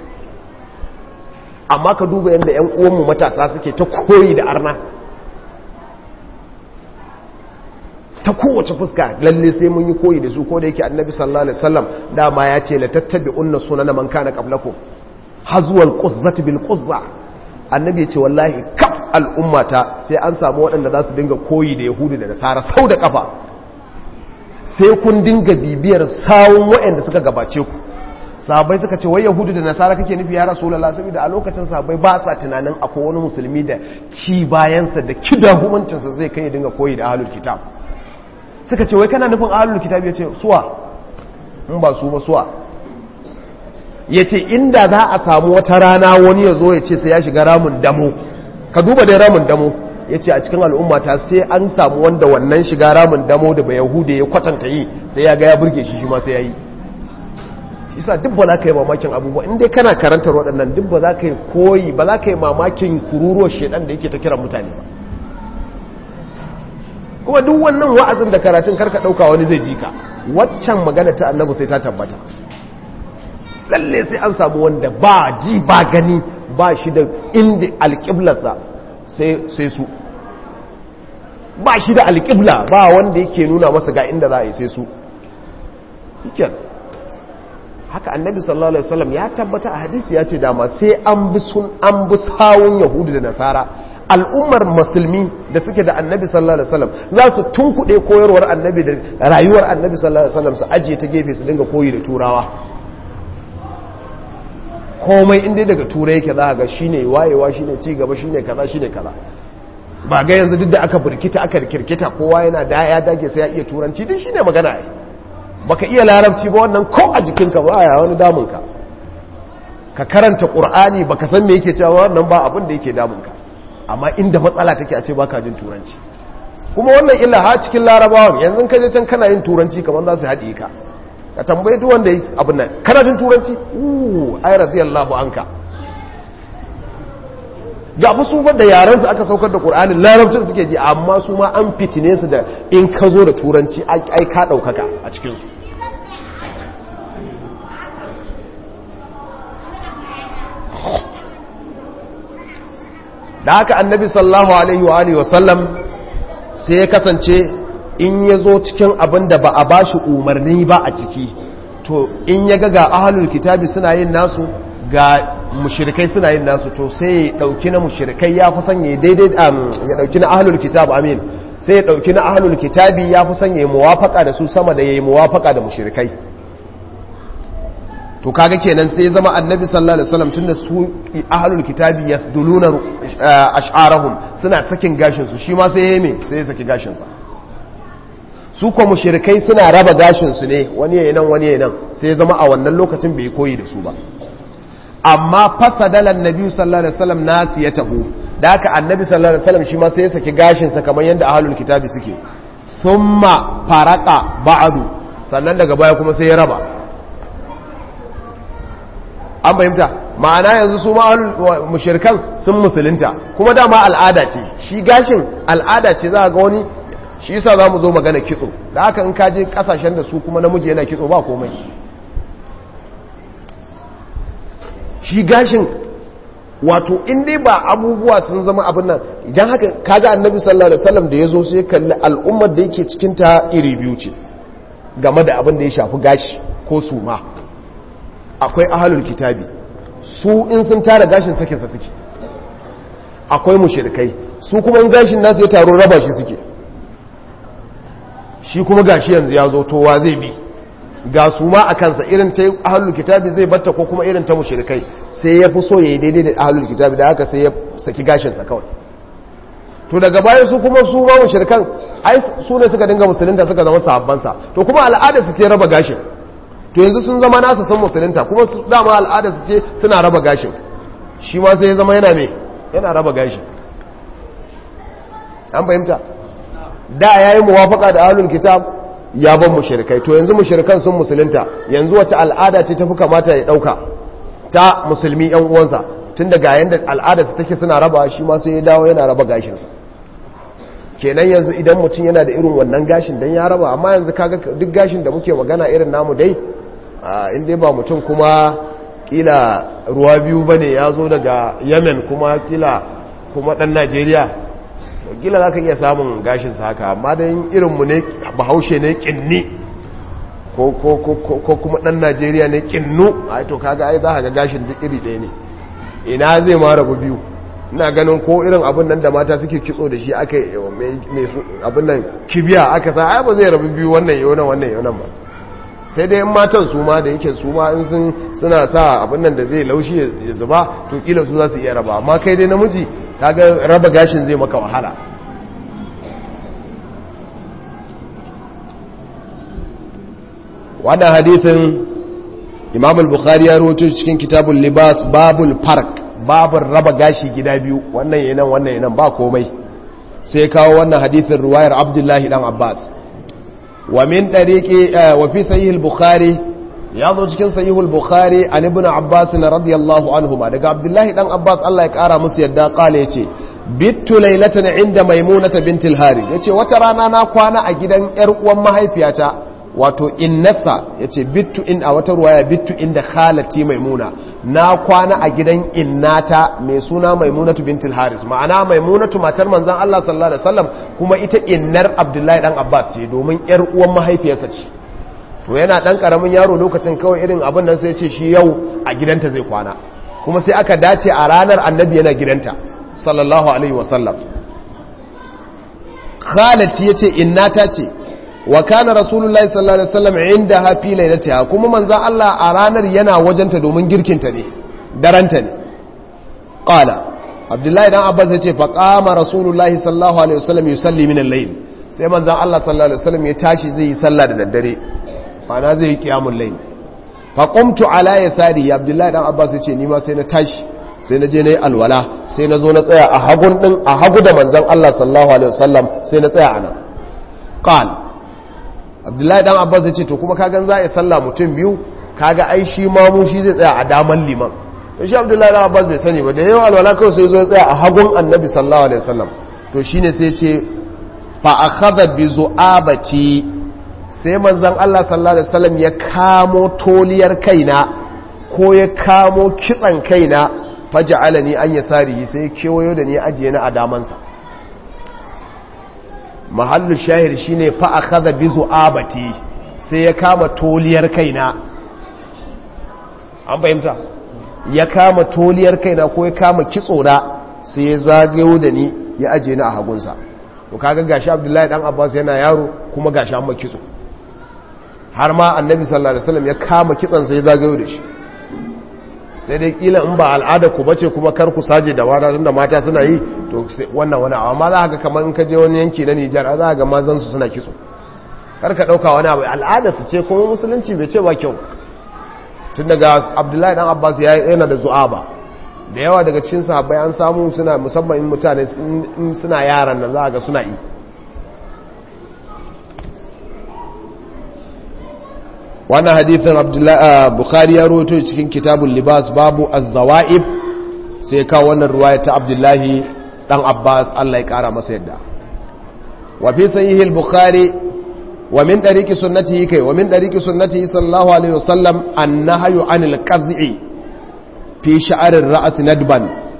amma ka duba yanda ƴan uwanmu matasa suke ta koyi da arna ta kowace fuska lalle sai mun yi koyi da su ko da yake annabi sallallahu alaihi wasallam dama ya ce la tattabi'unna sunana man kana qablakum hazwal quzzati bil quzza annabi ya ce wallahi kaf al'ummata sai an samu waɗanda za su dinga koyi da yahudu da nasara sau da kafa sai kun dinga bibiyar sawun waɗanda suka gabace ku sahabbai suka ce wai yahudu da nasara kake nufi ya rasulullah saboda a lokacin sahabbai ba sa tunanin akwai wani musulmi da ci bayansa da kidahumancinsa zai kai ya dinga koyi da ahlul kitab suka ce wai kana nufin ahlul kitab ya ce suwa in ba su ba suwa ya ce inda za a samu wata rana wani ya zo ya ce sai ya shiga ramin damo ka duba dai ramin damo ya ce a cikin al'ummata sai an samu wanda wannan shiga ramin damo da ba yahuda ya kwatanta yi sai ya ga ya burge shi shi ma sai ya yi isa duk ba za ka yi mamakin abubuwa inda kana karantar waɗannan duk ba za ka yi koyi ba za ka yi mamakin kururuwar shaidan da yake ta kiran mutane ba kuma duk wannan wa'azin da karatun karka ɗauka wani zai ji ka waccan magana ta annabu sai ta tabbata lalle sai an samu wanda ba ji ba gani ba shi da inda alƙiblarsa sai su ba shi da alƙibla ba wanda yake nuna masa ga inda za a yi sai su haka annabi sallallahu alaihi wasallam ya tabbata a hadisi ya ce dama sai an bi sun an bi sawun yahudu da nasara al'ummar musulmi da suke da annabi sallallahu alaihi wasallam za su tunkuɗe koyarwar annabi da rayuwar annabi sallallahu alaihi wasallam su ajiye ta gefe su dinga koyi da turawa komai inda daga turai yake za ga shine wayewa shine ci gaba shine kaza shine kaza ba ga yanzu duk da aka burkita aka kirkita kowa yana da ya dage sai ya iya turanci din shine magana ai baka iya larabci ba wannan ko a jikinka ba ya wani damunka ka karanta qur'ani baka san me yake cewa wannan ba abin da yake damunka amma inda matsala take a ce baka jin turanci kuma wannan illa ha cikin larabawan yanzu ka je can kana yin turanci kamar za su haɗe ka ka tambaye duk wanda yi abin nan kana jin turanci uh ay radiyallahu anka ga fa su da yaran su aka saukar da qur'ani larabcin suke ji amma su ma an fitine su da in ka zo da turanci ai ka daukaka a cikin su da haka annabi sallallahu alaihi wa alihi wasallam sai ya kasance in ya zo cikin abin da ba a ba shi umarni ba a ciki to in ya ga ga ahalul kitabi suna yin nasu ga mushirikai suna yin nasu to sai ya dauki na mushirikai ya fi sanya daidai ya dauki na ahalul kitabi amin sai ya dauki na ahalul kitabi ya fi sanya muwafaka da su sama da yayi muwafaka da mushirikai to kaga kenan sai zama annabi sallallahu alaihi wasallam tunda su ahlul kitabi yasduluna ash'arahum suna sakin gashin su shi ma sai yayi me sai ya saki gashin sa su kuma mushrikai suna raba gashin su ne wani yayin nan wani yayin nan sai zama a wannan lokacin bai koyi da su ba amma fasadala annabi sallallahu alaihi wasallam nasiyatahu da haka annabi sallallahu alaihi wasallam shi ma sai ya saki gashin sa kamar yanda ahlul kitabi suke thumma faraka ba'du sannan daga baya kuma sai ya raba an fahimta ma'ana yanzu su mushirkan sun musulunta kuma dama al'ada ce shi gashin al'ada ce za a ga wani shi yasa za mu zo magana kitso da haka in kaje kasashen da su kuma namiji yana kitso ba komai shi gashin wato in dai ba abubuwa sun zama abin nan idan haka kaga annabi sallallahu alaihi wasallam da ya zo sai kalli al'ummar da yake cikin ta iri biyu ce game da abin da ya shafi gashi ko suma akwai ahalul kitabi su in sun tara gashin sakinsa suke akwai mushrikai su kuma in gashin nasu ya taro raba shi suke shi kuma gashi yanzu ya zo towa zai bi ga su ma a kansa irin ta ahalul kitabi zai batta ko kuma irin ta mushrikai sai ya fi so ya yi daidai da ahalul kitabi da haka sai ya saki gashinsa kawai to daga bayan su kuma su ma mushrikan ai su ne suka dinga musulunta suka zama sahabbansa to kuma al'ada su ce raba gashin to yanzu sun zama nasa san musulunta kuma su dama al'ada su ce suna raba gashin shi ma sai ya zama yana me yana raba gashin an fahimta da yayi muwafaka da ahlul kitab ya ban mushrikai to yanzu mushrikan sun musulunta yanzu wace al'ada ce tafi kamata ya dauka ta musulmi yan uwansa tun daga yanda al'ada su take suna raba shi ma sai ya dawo yana raba gashinsa kenan yanzu idan mutum yana da irin wannan gashin dan ya raba amma yanzu kaga duk gashin da muke magana irin namu dai in dai ba mutum kuma kila ruwa biyu bane ya zo daga yemen kuma kila kuma dan najeriya kila za ka iya samun gashin sa haka amma dai irinmu ne bahaushe ne kinni ko kuma dan najeriya ne kinnu ai to kaga ai za ka ga gashin duk iri ɗaya ne ina zai ma rabu biyu ina ganin ko irin abin nan da mata suke kitso da shi aka mai abin nan kibiya aka sa ai ba zai rabu biyu wannan yau nan wannan yau nan ba sai dai in matan su ma da yake su ma in sun suna sa abin nan da zai laushi ya zuba to kila su za su iya raba amma kai dai namiji kaga raba gashin zai maka wahala wannan hadithin imam al-bukhari ya rawaito cikin kitabul libas babul park babul raba gashi gida biyu wannan yanan wannan yanan ba komai sai kawo wannan hadithin ruwayar abdullahi dan abbas wa min dariqi wa fi sahih al-bukhari ya zo cikin sahih al-bukhari an ibn abbas radiyallahu anhuma daga abdullahi dan abbas Allah ya kara musu yadda kale yace bittu laylatan inda maimunata bintil hari yace wata rana na kwana a gidan yar uwan mahaifiyata wato innasa yace bittu in a wata ruwaya bittu inda khalati maimuna na kwana a gidan innata mai suna maimunatu bintul haris ma'ana maimunatu matar manzon Allah sallallahu alaihi wasallam kuma ita innar abdullahi dan abbas ce domin yar uwan mahaifiyarsa ce to yana dan karamin yaro lokacin kawai irin abin nan sai ce shi yau a gidanta zai kwana kuma sai aka dace a ranar annabi yana gidanta sallallahu alaihi wasallam khalati yace innata ce wa kana rasulullahi sallallahu alaihi wasallam indaha fi lailatiha kuma manzo Allah a ranar yana wajenta domin girkinta ne daranta ne qala abdullahi dan abbas yace fa qama rasulullahi sallallahu alaihi wasallam yusalli min al-layl sai manzo Allah sallallahu alaihi wasallam ya tashi zai yi sallah da daddare mana zai yi qiyamul layl fa qumtu ala yasari abdullahi dan abbas yace ni ma sai na tashi sai na je na yi alwala sai na zo na tsaya a hagun din a hagu da manzon Allah sallallahu alaihi wasallam sai na tsaya anan qala abdullahi dan abbas ya ce to kuma kagan za a yi sallah mutum biyu kaga ai shi mamu shi zai tsaya a daman liman to shi abdullahi dan abbas bai sani ba da yawan alwala kawai sai zo ya tsaya a hagun annabi sallallahu alaihi wasallam to shine sai ce fa akhadha bi zu'abati sai manzon Allah sallallahu alaihi wasallam ya kamo toliyar kaina ko ya kamo kitsan kaina faja'alani an yasari sai kewayo da ni ajiye na a damansa mahallu shahir shine fa akhadha bi zu'abati sai ya kama toliyar kaina an fahimta ya kama toliyar kaina ko ya kama kitso na sai ya zagayo da ni ya aje ni a hagunsa to kaga gashi Abdullahi dan Abbas yana yaro kuma gashi amma kitso har ma Annabi sallallahu alaihi wasallam ya kama kitson sai ya zagayo da shi sai dai kila in ba al'ada ku bace kuma kar ku saje da wada tunda mata suna yi to wannan wani amma za ka kamar in ka je wani yanki na Nijar za ga mazan su suna kitso kar ka dauka wani abu al'ada su ce kuma musulunci bai ce ba kyau tun daga Abdullahi dan Abbas ya yana da zu'aba da yawa daga cikin sahabbai an samu suna musamman in mutane in suna yaran nan za ga suna yi wannan hadithin bukhari ya roto cikin kitabun libas babu az-zawa'ib sai kawo wannan ruwaya ta abdullahi dan abbas Allah ya kara masa yadda wa fi sahih al-bukhari wa min tariqi sunnatihi kai wa min tariqi sunnatihi sallallahu alaihi wasallam an-nahyu anil qaz'i fi sha'r ar-ra's nadban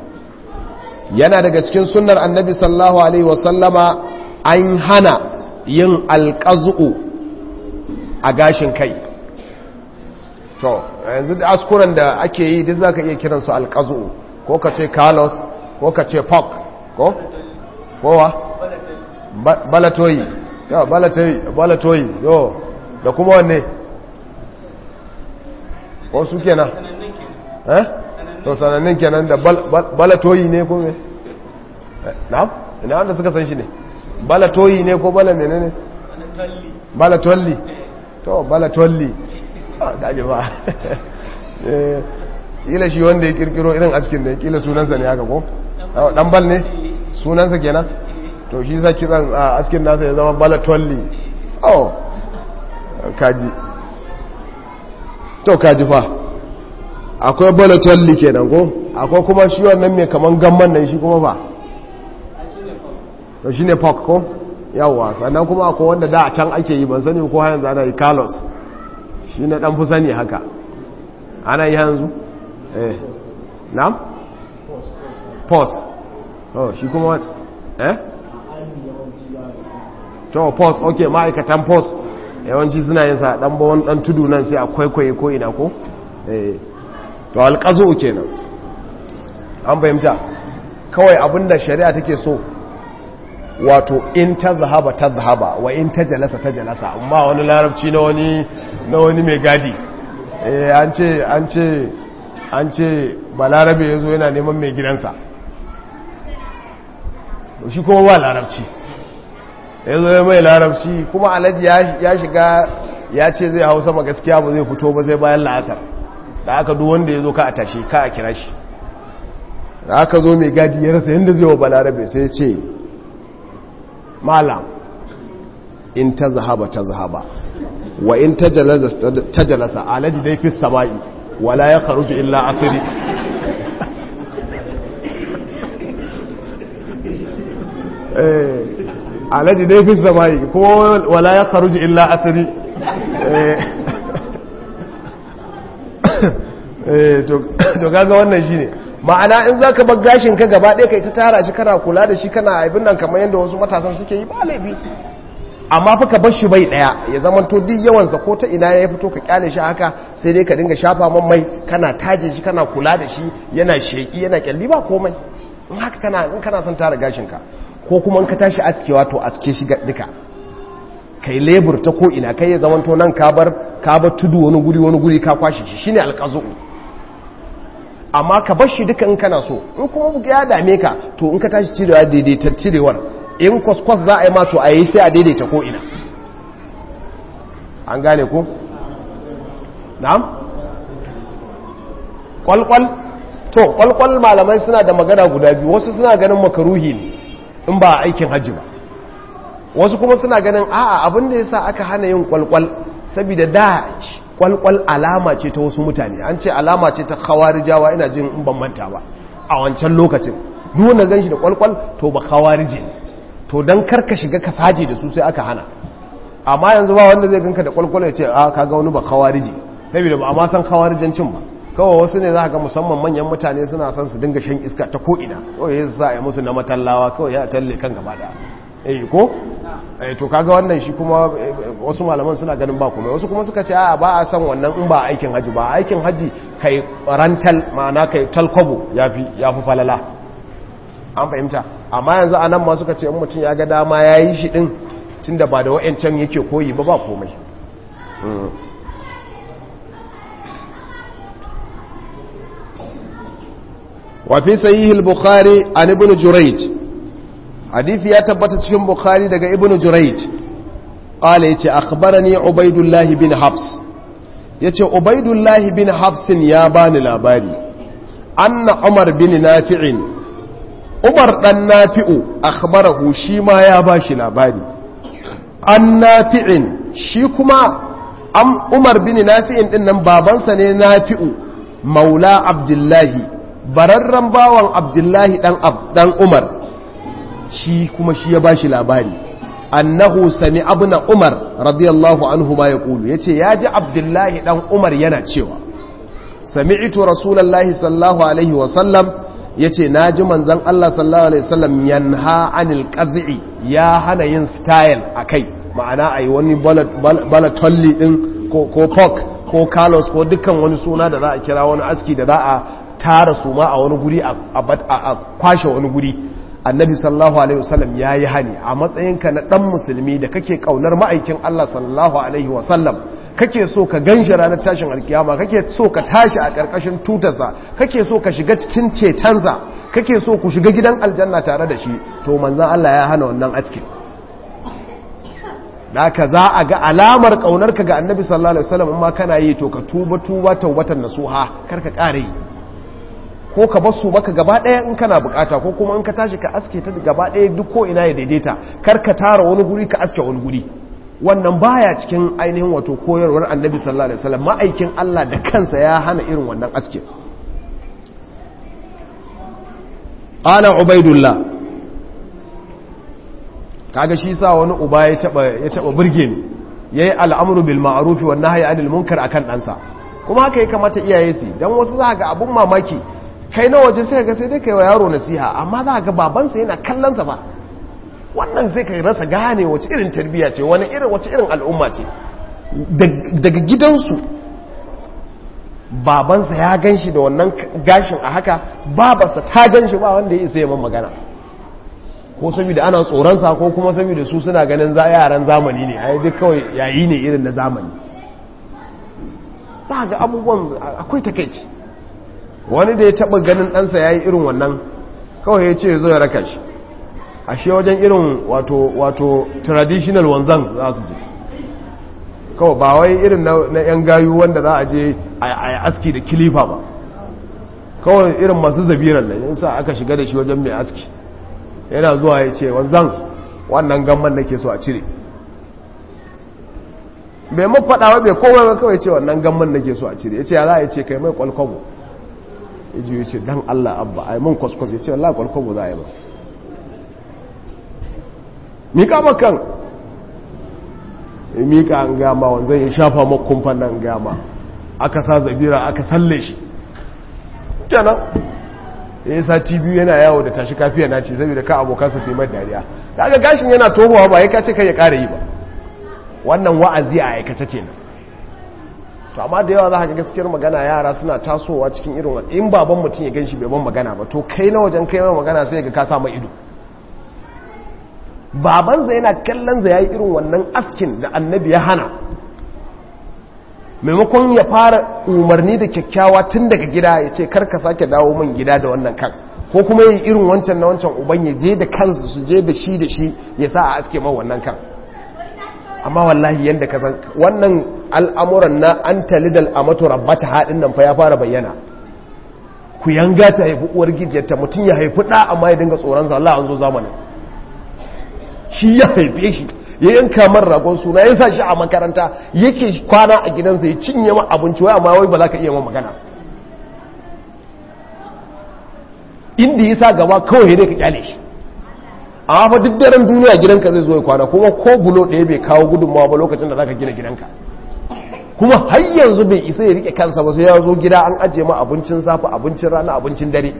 yana daga cikin sunnar annabi sallallahu alaihi wasallama an hana yin alƙazu'u a gashin kai to yanzu da askuran da ake yi duk za ka iya kiransu alƙazu'u ko ka ce carlos ko ka ce pok ko? kowa? balatoyi yau balatoyi yau da kuma wanne ko su kenan eh to sanannin kenan da balatoyi ne ko me na ina wanda suka san shi ne balatoyi ne ko bala menene balatolli to balatolli daji ba kila shi wanda ya kirkiro irin askin da kila sunansa ne haka ko dan bal ne sunansa kenan to shi sa kitsan askin nasa ya zama balatolli oh kaji to kaji fa akwai balatolli kenan ko akwai kuma shi wannan mai kaman gamman nan shi kuma ba to shine pork ko yawa sannan kuma akwai wanda da a can ake yi ban sani ko yanzu ana yi carlos shi na dan fi sani haka ana yi yanzu eh na'am pos oh shi kuma eh to pos okay ma'aikatan pos yawanci suna yin sa dan bawon dan tudu nan sai a kwaikwaye ko ina ko eh to alqazu kenan an fahimta kawai abinda shari'a take so wato in ta zahaba ta zahaba wa in ta jalasa ta jalasa amma wani larabci na wani na wani mai gadi eh an ce an ce an ce balarabe yazo yana neman mai gidansa to shi kuma ba larabci yazo ya mai larabci kuma alhaji ya shiga ya ce zai hau sama gaskiya ba zai fito ba zai bayan la'asar da aka duk wanda ya zo ka a tashe ka a kira shi da aka zo mai gadi ya rasa yadda zai wa balarabe sai ce malam in ta zahaba ta zahaba wa in ta jalasa alaji dai fi sama'i wala ya karuki illa asiri alaji dai fi sama'i kuma wala ya karuki illa asiri to gaga wannan shi ne ma'ana in za ka bar gashin ka gaba ɗaya kai ta tara shi kana kula da shi kana abin nan kamar yadda wasu matasan suke yi ba laifi amma fa ka bar shi bai ɗaya ya zama to duk yawansa ko ta ina ya fito ka kyale shi haka sai dai ka dinga shafa man mai kana taje shi kana kula da shi yana sheki yana kyalli ba komai in haka kana in kana son tara gashin ka ko kuma in ka tashi askewa to aske shi duka kai lebur ta ko ina kai ya zama to nan ka bar ka bar tudu wani guri wani guri ka kwashe shi shine alqazu amma ka bar shi duka in kana so in kuma ya dame ka to in ka tashi cirewa daidaita cirewar in kwaskwas za a yi mato a yi sai a daidaita ko ina an gane ku? na'am? kwalkwal to kwalkwal malamai suna da magana guda biyu wasu suna ganin makaruhi ne in ba aikin hajji ba wasu kuma suna ganin a'a abinda ya sa aka hana yin kwalkwal saboda da kwalkwal alama ce ta wasu mutane an ce alama ce ta khawarijawa ina jin in ban manta ba a wancan lokacin duk wanda ganshi da kwalkwal to ba khawarije ne to dan karka shiga ka saje da su sai aka hana amma yanzu ba wanda zai ganka da kwalkwal ya ce a kaga wani ba khawarije saboda ba amma san khawarijancin ba kawai wasu ne za ga musamman manyan mutane suna son su dinga shan iska ta ko ina kawai ya sa ya musu na matallawa kawai ya talle kan gaba da eh ko eh to kaga wannan shi kuma wasu malaman suna ganin ba kuma wasu kuma suka ce a ba a san wannan in ba aikin haji ba aikin haji kai rantal ma'ana kai talkwabo yafi yafi falala an fahimta amma yanzu anan ma suka ce in mutum ya ga dama yayi shi din tunda ba da wa'ancan yake koyi ba ba komai وفي صحيح البخاري عن ابن جريج حديث يا تبت cikin bukhari daga ibnu jurayj qala yace akhbarani ubaidullah bin habs yace ubaidullah bin habs ya bani labari anna umar bin nafi'in umar dan nafi'u akhbarahu shi ma ya bashi labari an nafi'in shi kuma am umar bin nafi'in din nan babansa ne nafi'u maula abdullahi bararren bawan abdullahi dan umar shi kuma shi ya bashi labari annahu sami abuna umar radiyallahu anhu ma ya kulu ya ce ya ji abdullahi dan umar yana cewa sami'tu rasulallahi sallallahu alaihi wasallam yace naji manzon Allah sallallahu alaihi wasallam yanha anil qaz'i ya hana yin style akai ma'ana ayi wani balatolli din ko ko pork ko carlos ko dukkan wani suna da za a kira wani aski da za a tara su ma a wani guri a kwashe wani guri annabi sallallahu alaihi wasallam ya yi hani a matsayinka na dan musulmi da kake kaunar ma'aikin Allah sallallahu alaihi wasallam kake so ka ganshi ranar tashin alkiyama kake so ka tashi a karkashin tutarsa kake so ka shiga cikin cetonsa kake so ku shiga gidan aljanna tare da shi to manzon Allah ya hana wannan askin da ka za a ga alamar kaunarka ga annabi sallallahu alaihi wasallam in ma kana yi to ka tuba tuba tawbatan nasuha kar ka kare yi ko ka bar su maka gaba ɗaya in kana bukata ko kuma in ka tashi ka aske ta gaba ɗaya duk ko ina ya daidaita kar ka tara wani guri ka aske wani guri wannan baya cikin ainihin wato koyarwar annabi sallallahu alaihi wasallam ma'aikin Allah da kansa ya hana irin wannan aske qala ubaidullah kaga shi sa wani uba ya taba ya taba burge ni yayi al'amru bil ma'ruf wan nahyi anil munkar akan ɗansa kuma haka ya kamata iyaye su dan wasu za ga abun mamaki kai na waje sai ga sai dai kai wa yaro nasiha amma za ga babansa yana kallon sa ba wannan sai kai rasa gane wace irin tarbiyya ce wani irin wace irin al'umma ce daga gidansu babansa ya ganshi da wannan gashin a haka babarsa ta ganshi ba wanda ya isa yaman magana ko saboda ana tsoronsa ko kuma saboda su suna ganin za yaran zamani ne ai duk kawai yayi ne irin na zamani za ga abubuwan akwai takaici wani da ya taba ganin ɗansa ya yi irin wannan kawai ya ce zo ya raka shi ashe wajen irin wato wato traditional wanzan za su je kawai ba wai irin na yan gayu wanda za a je a yi aski da kilifa ba kawai irin masu zabiran nan yin sa aka shiga da shi wajen mai aski yana zuwa ya ce wanzan wannan gamman nake so a cire bai mafaɗawa bai komai ba kawai ce wannan gamman nake so a cire ya ce ya za a ce kai mai kwalkwabo ya ji ya ce dan Allah abba a yi mun kwaskwas ya ce wallah kwalkwabo za a yi ba mika makan ya mika an gama wanzan ya shafa makumfan nan gama aka sa zabira aka salle shi kenan ya yi sati biyu yana yawo da tashi kafiya na ce saboda ka abokansa sai mai dariya da aka gashin yana tohuwa ba ya kace kai ya kara yi ba wannan wa'azi a aikace kenan to amma da yawa za ka ga gaskiyar magana yara suna tasowa cikin irin wani in baban mutum ya ganshi bai ban magana ba to kai na wajen kai mai magana sai ga ka samu ido babansa yana kallon za yayi irin wannan askin da annabi ya hana maimakon ya fara umarni da kyakkyawa tun daga gida ya ce karka sake dawo min gida da wannan kan ko kuma yi irin wancan na wancan uban ya je da kansu su je da shi da shi ya sa a aske man wannan kan amma wallahi yadda ka san wannan al'amuran na an talidal a matu rabbata haɗin nan fa ya fara bayyana ku yanga ta haifi uwar gijiyarta mutum ya haifi ɗa amma ya dinga tsoronsa Allah an zo zamanin shi ya haife shi ya yanka man ragon suna ya sa shi a makaranta yake kwana a gidansa ya cinye ma abinci wai amma wai ba za ka iya ma magana inda ya sa gaba kawai dai ka kyale shi amma fa duk daren duniya gidanka zai zo ya kwana kuma ko bulo ɗaya bai kawo gudunmawa ba lokacin da za ka gina gidanka kuma har yanzu bai isa ya rike kansa ba sai ya zo gida an ajiye ma abincin safe abincin rana abincin dare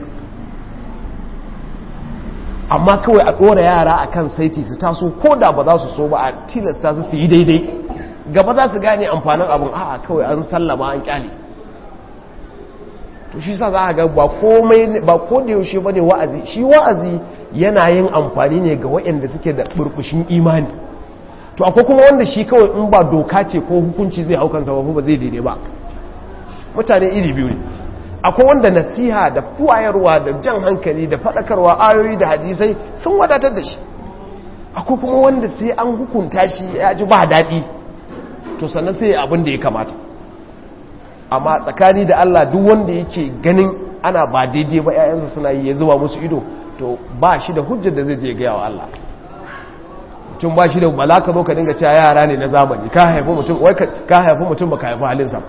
amma kawai a ɗora yara a kan saiti su taso ko da ba za su so ba a tilasta su su yi daidai gaba za su gane amfanin abin a'a kawai an sallama an kyale to shi sa za a ga ba komai ba ko da yaushe ba ne wa'azi shi wa'azi yana yin amfani ne ga waɗanda suke da burbushin imani to akwai kuma wanda shi kawai in ba doka ce ko hukunci zai hau kansa ba ba zai daidai ba mutane iri biyu ne akwai wanda nasiha da kuwayarwa da jan hankali da faɗakarwa ayoyi da hadisai sun wadatar da shi akwai kuma wanda sai an hukunta shi ya ji ba daɗi to sannan sai abin da ya kamata amma tsakani da Allah duk wanda yake ganin ana ba daidai ba 'ya'yansa suna yi ya zuba musu ido to ba shi da hujjar da zai je gaya wa Allah mutum ba shi da bala ka zo ka dinga cewa yara ne na zamani ka haifi mutum wai ka haifi mutum baka haifi halinsa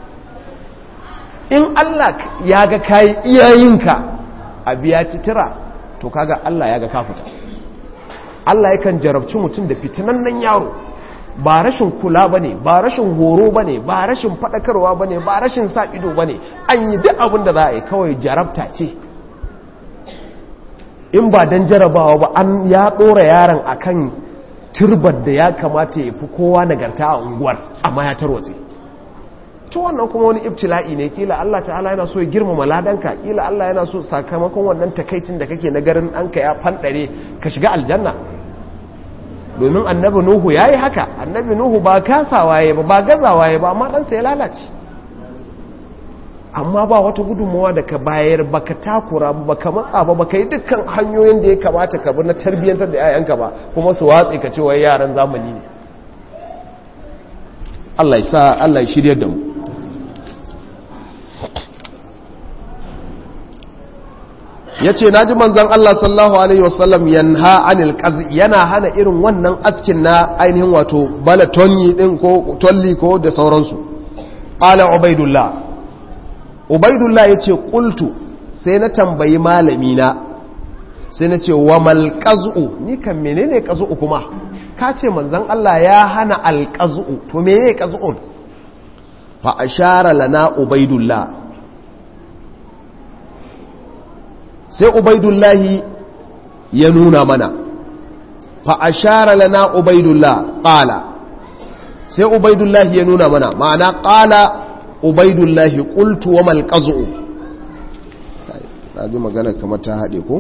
in Allah ya ga kayi iyayenka a biya titira to kaga Allah ya ga ka fita Allah yakan jarabci mutum da fitinannen yaro ba rashin kula bane ba rashin horo bane ba rashin fadakarwa bane ba rashin sa ido bane an yi duk abin da za a yi kawai jarabta ce in ba don jarabawa ba an ya ɗora yaron akan turbar da ya kamata ya fi kowa nagarta a unguwar amma ya tarwatse to wannan kuma wani ibtila'i ne kila Allah ta'ala yana so ya girmama ladanka kila Allah yana so sakamakon wannan takaicin da kake na garin ɗanka ya fanɗare ka shiga aljanna domin annabi nuhu ya yi haka annabi nuhu ba kasawa ya ba ba gazawa ya ba amma ɗansa ya lalace amma ba wata gudunmawa da ka bayar ba ka takura ba ka matsa ba ba ka yi dukkan hanyoyin da ya kamata ka bi na tarbiyyantar da 'ya'yanka ba kuma su watsi ka cewa yaran zamani ne Allah ya sa Allah ya shirya da mu ya ce na ji manzan Allah sallahu Alaihi wasallam yanha anil qazi yana hana irin wannan askin na ainihin wato bala tonyi din ko tolli ko da sauransu ƙala ubaidullah ubaidullah ya ce ƙultu sai na tambayi malamina sai na ce wa malƙazu ni kan menene ƙazu'u kuma ka ce manzan Allah ya hana alƙazu'u to menene ƙazu'un fa ashara lana ubaidullah sai ubaidullahi ya nuna mana fa ashara lana ubaidullah qala sai ubaidullahi ya nuna mana ma'ana qala ubaidullahi qultu wa mal qaz'u ji magana kamar ta hade ko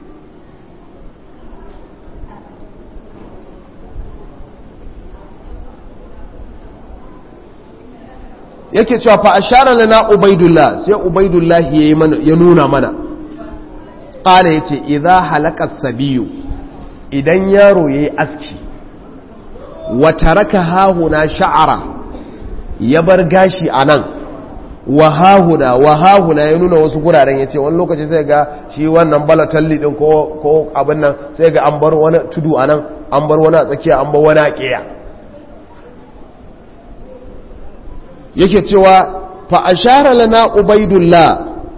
yake cewa fa ashara lana ubaidullah sai ubaidullahi ya nuna mana ƙala ya ce idan halakar sabiyu idan yaro ya yi aski wata raka hahuna sha'ara ya bar gashi a nan wa hahuna wa hahuna ya nuna wasu guraren ya ce wani lokaci sai ga shi wannan balatalli ɗin ko abin nan sai ga an bar wani tudu a nan an bar wani a tsakiya an bar wani a ƙiya yake cewa fa ashara lana ubaidullah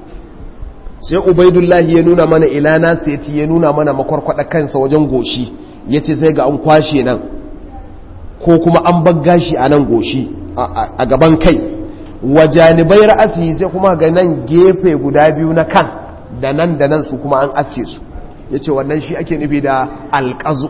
sai ubaidullahi ya nuna mana ilana sai ce ya nuna mana makwarkwada kansa wajen goshi ya ce sai ga an kwashe nan ko kuma an bagga shi a nan goshi a gaban kai wa janibai ra'asi sai kuma ga nan gefe guda biyu na kan da nan da nan su kuma an aske su ya ce wannan shi ake nufi da alƙazu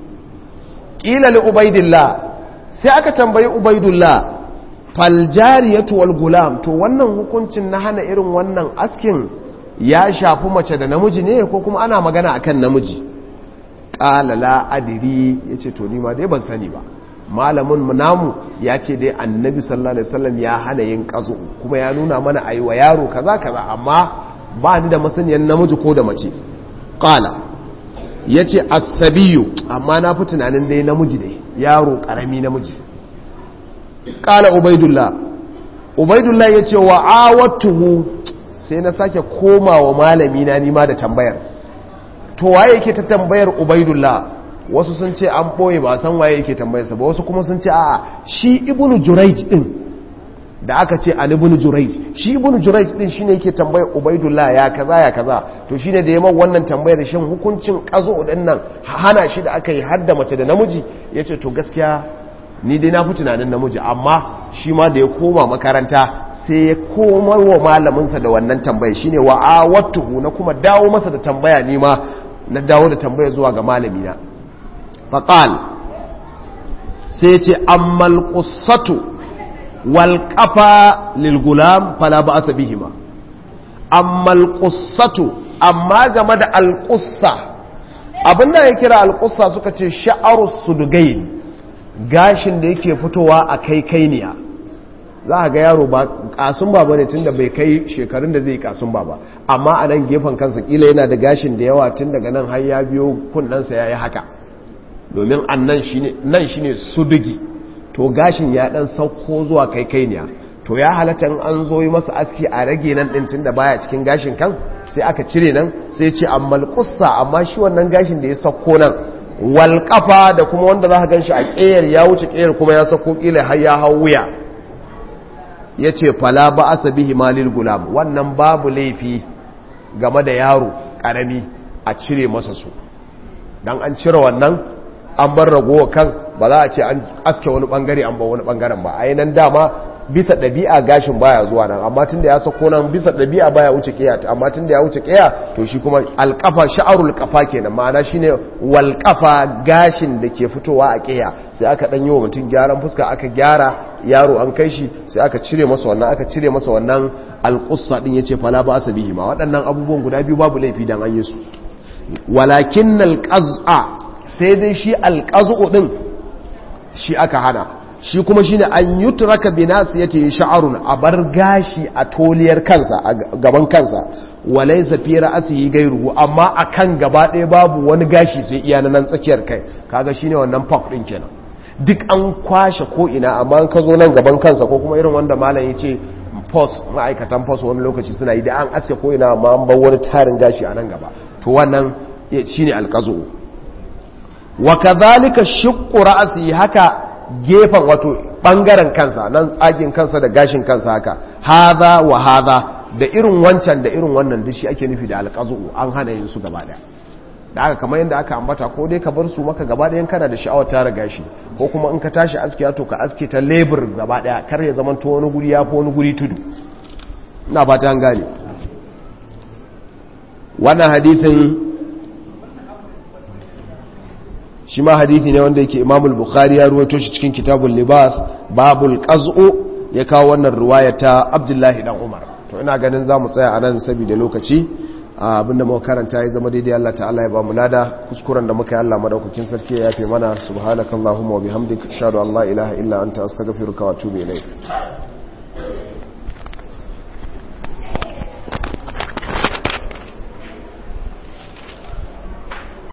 ƙila li ubaidillah sai aka tambayi ubaidullah faljariyatu wal gulam to wannan hukuncin na hana irin wannan askin ya shafi mace da namiji ne ko kuma ana magana akan namiji ƙala la adiri ya ce to nima dai ban sani ba malamin namu ya ce dai annabi sallallahu alaihi wasallam ya hana yin ƙazo kuma ya nuna mana a yi wa yaro kaza kaza amma ba ni da masaniyan namiji ko da mace ƙala ya ce asabiyu amma na fi tunanin dai namiji dai yaro ƙarami namiji ƙala ubaidullah ubaidullah ya ce wa awattuhu sai na sake koma wa malami na nima da tambayar to waye yake ta tambayar ubaidullah wasu sun ce an ɓoye ba san waye yake tambayarsa ba wasu kuma sun ce a'a shi ibnu juraij din da aka ce an ibnu juraij shi ibnu juraij din shine yake tambayar ubaidullah ya kaza ya kaza to shine da yaman wannan tambayar shin hukuncin kazo din nan hana shi da aka yi har da mace da namiji yace to gaskiya ni dai na fi tunanin namiji amma shi ma da ya koma makaranta sai ya koma wa malaminsa da wannan tambaya shine wa awattuhu na kuma dawo masa da tambaya ni ma na dawo da tambaya zuwa ga malamina faqal sai ce ammal qussatu wal qafa lil gulam fala ba'sa bihima ammal qussatu amma game da al qussa abinda ya kira al qussa suka ce sha'arus sudugain gashin da yake fitowa a kai kainiya za a ga yaro ba kasun ba ne tun da bai kai shekarun da zai yi kasun ba ba amma a nan gefen kansa kila yana da gashin da yawa tun daga nan har ya biyo kunnensa ya yi haka domin an nan shi ne sudugi to gashin ya dan sauko zuwa kai kainiya to ya halatta an zo yi masa aski a rage nan din tun da baya cikin gashin kan sai aka cire nan sai ce amma kussa amma shi wannan gashin da ya sauko nan walƙafa da kuma wanda za ka gan shi a ƙeyar ya wuce ƙeyar kuma ya sako ƙila har ya hau wuya ya ce fala ba asa bihi malil gulam wannan babu laifi game da yaro ƙarami a cire masa su don an cire wannan an bar ragowa kan ba za a ce an aske wani ɓangare an ba wani ɓangaren ba a yi nan dama bisa ɗabi'a gashin baya zuwa nan amma tun da ya sako nan bisa ɗabi'a baya wuce ƙiya amma tun da ya wuce ƙiya to shi kuma alƙafa sha'arul ƙafa kenan ma'ana shine walƙafa gashin da ke fitowa a ƙiya sai aka ɗan yi wa mutum gyaran fuska aka gyara yaro an kai shi sai aka cire masa wannan aka cire masa wannan alƙussa ɗin ya ce fala ba asa bihi ma waɗannan abubuwan guda biyu babu laifi dan an yi su walakin alƙaz'a sai dai shi alƙaz'u ɗin shi aka hana shi kuma shine an yutraka bi nasiyati sha'arun a bar gashi a toliyar kansa a gaban kansa walaysa fi ra'sihi gairuhu amma akan gaba ɗaya babu wani gashi sai iya nan tsakiyar kai kaga shine wannan pop din kenan duk an kwashe ko ina amma an ka zo nan gaban kansa ko kuma irin wanda malam yace post ma'aikatan post wani lokaci suna yi da an aske ko ina amma an bar wani tarin gashi a nan gaba to wannan shine alqazu wa kadhalika shiqqu ra'si haka gefen wato bangaren kansa nan tsagin kansa da gashin kansa haka haza wa haza da irin wancan da irin wannan duk shi ake nufi da alqazu an hana yin su gaba daya da aka kamar yadda aka ambata ko dai ka bar su maka gaba dayan kana da sha'awar tara gashi ko kuma in ka tashi aske to ka aske ta lebur gaba daya kar ya zama to wani guri ya fi wani guri tudu ina ba ta gane wannan hadithin shi ma hadithi ne wanda yake imamul bukhari ya ruwaito shi cikin kitabul libas babul qaz'u ya kawo wannan riwaya ta abdullahi dan umar to ina ganin za mu tsaya a nan saboda lokaci abinda muka karanta ya zama daidai Allah ta'ala ya ba mu lada kuskuren da muka yi Allah madaukakin sarki ya yafe mana subhanakallahumma wa bihamdika ashhadu an la ilaha illa anta astaghfiruka wa atubu ilayk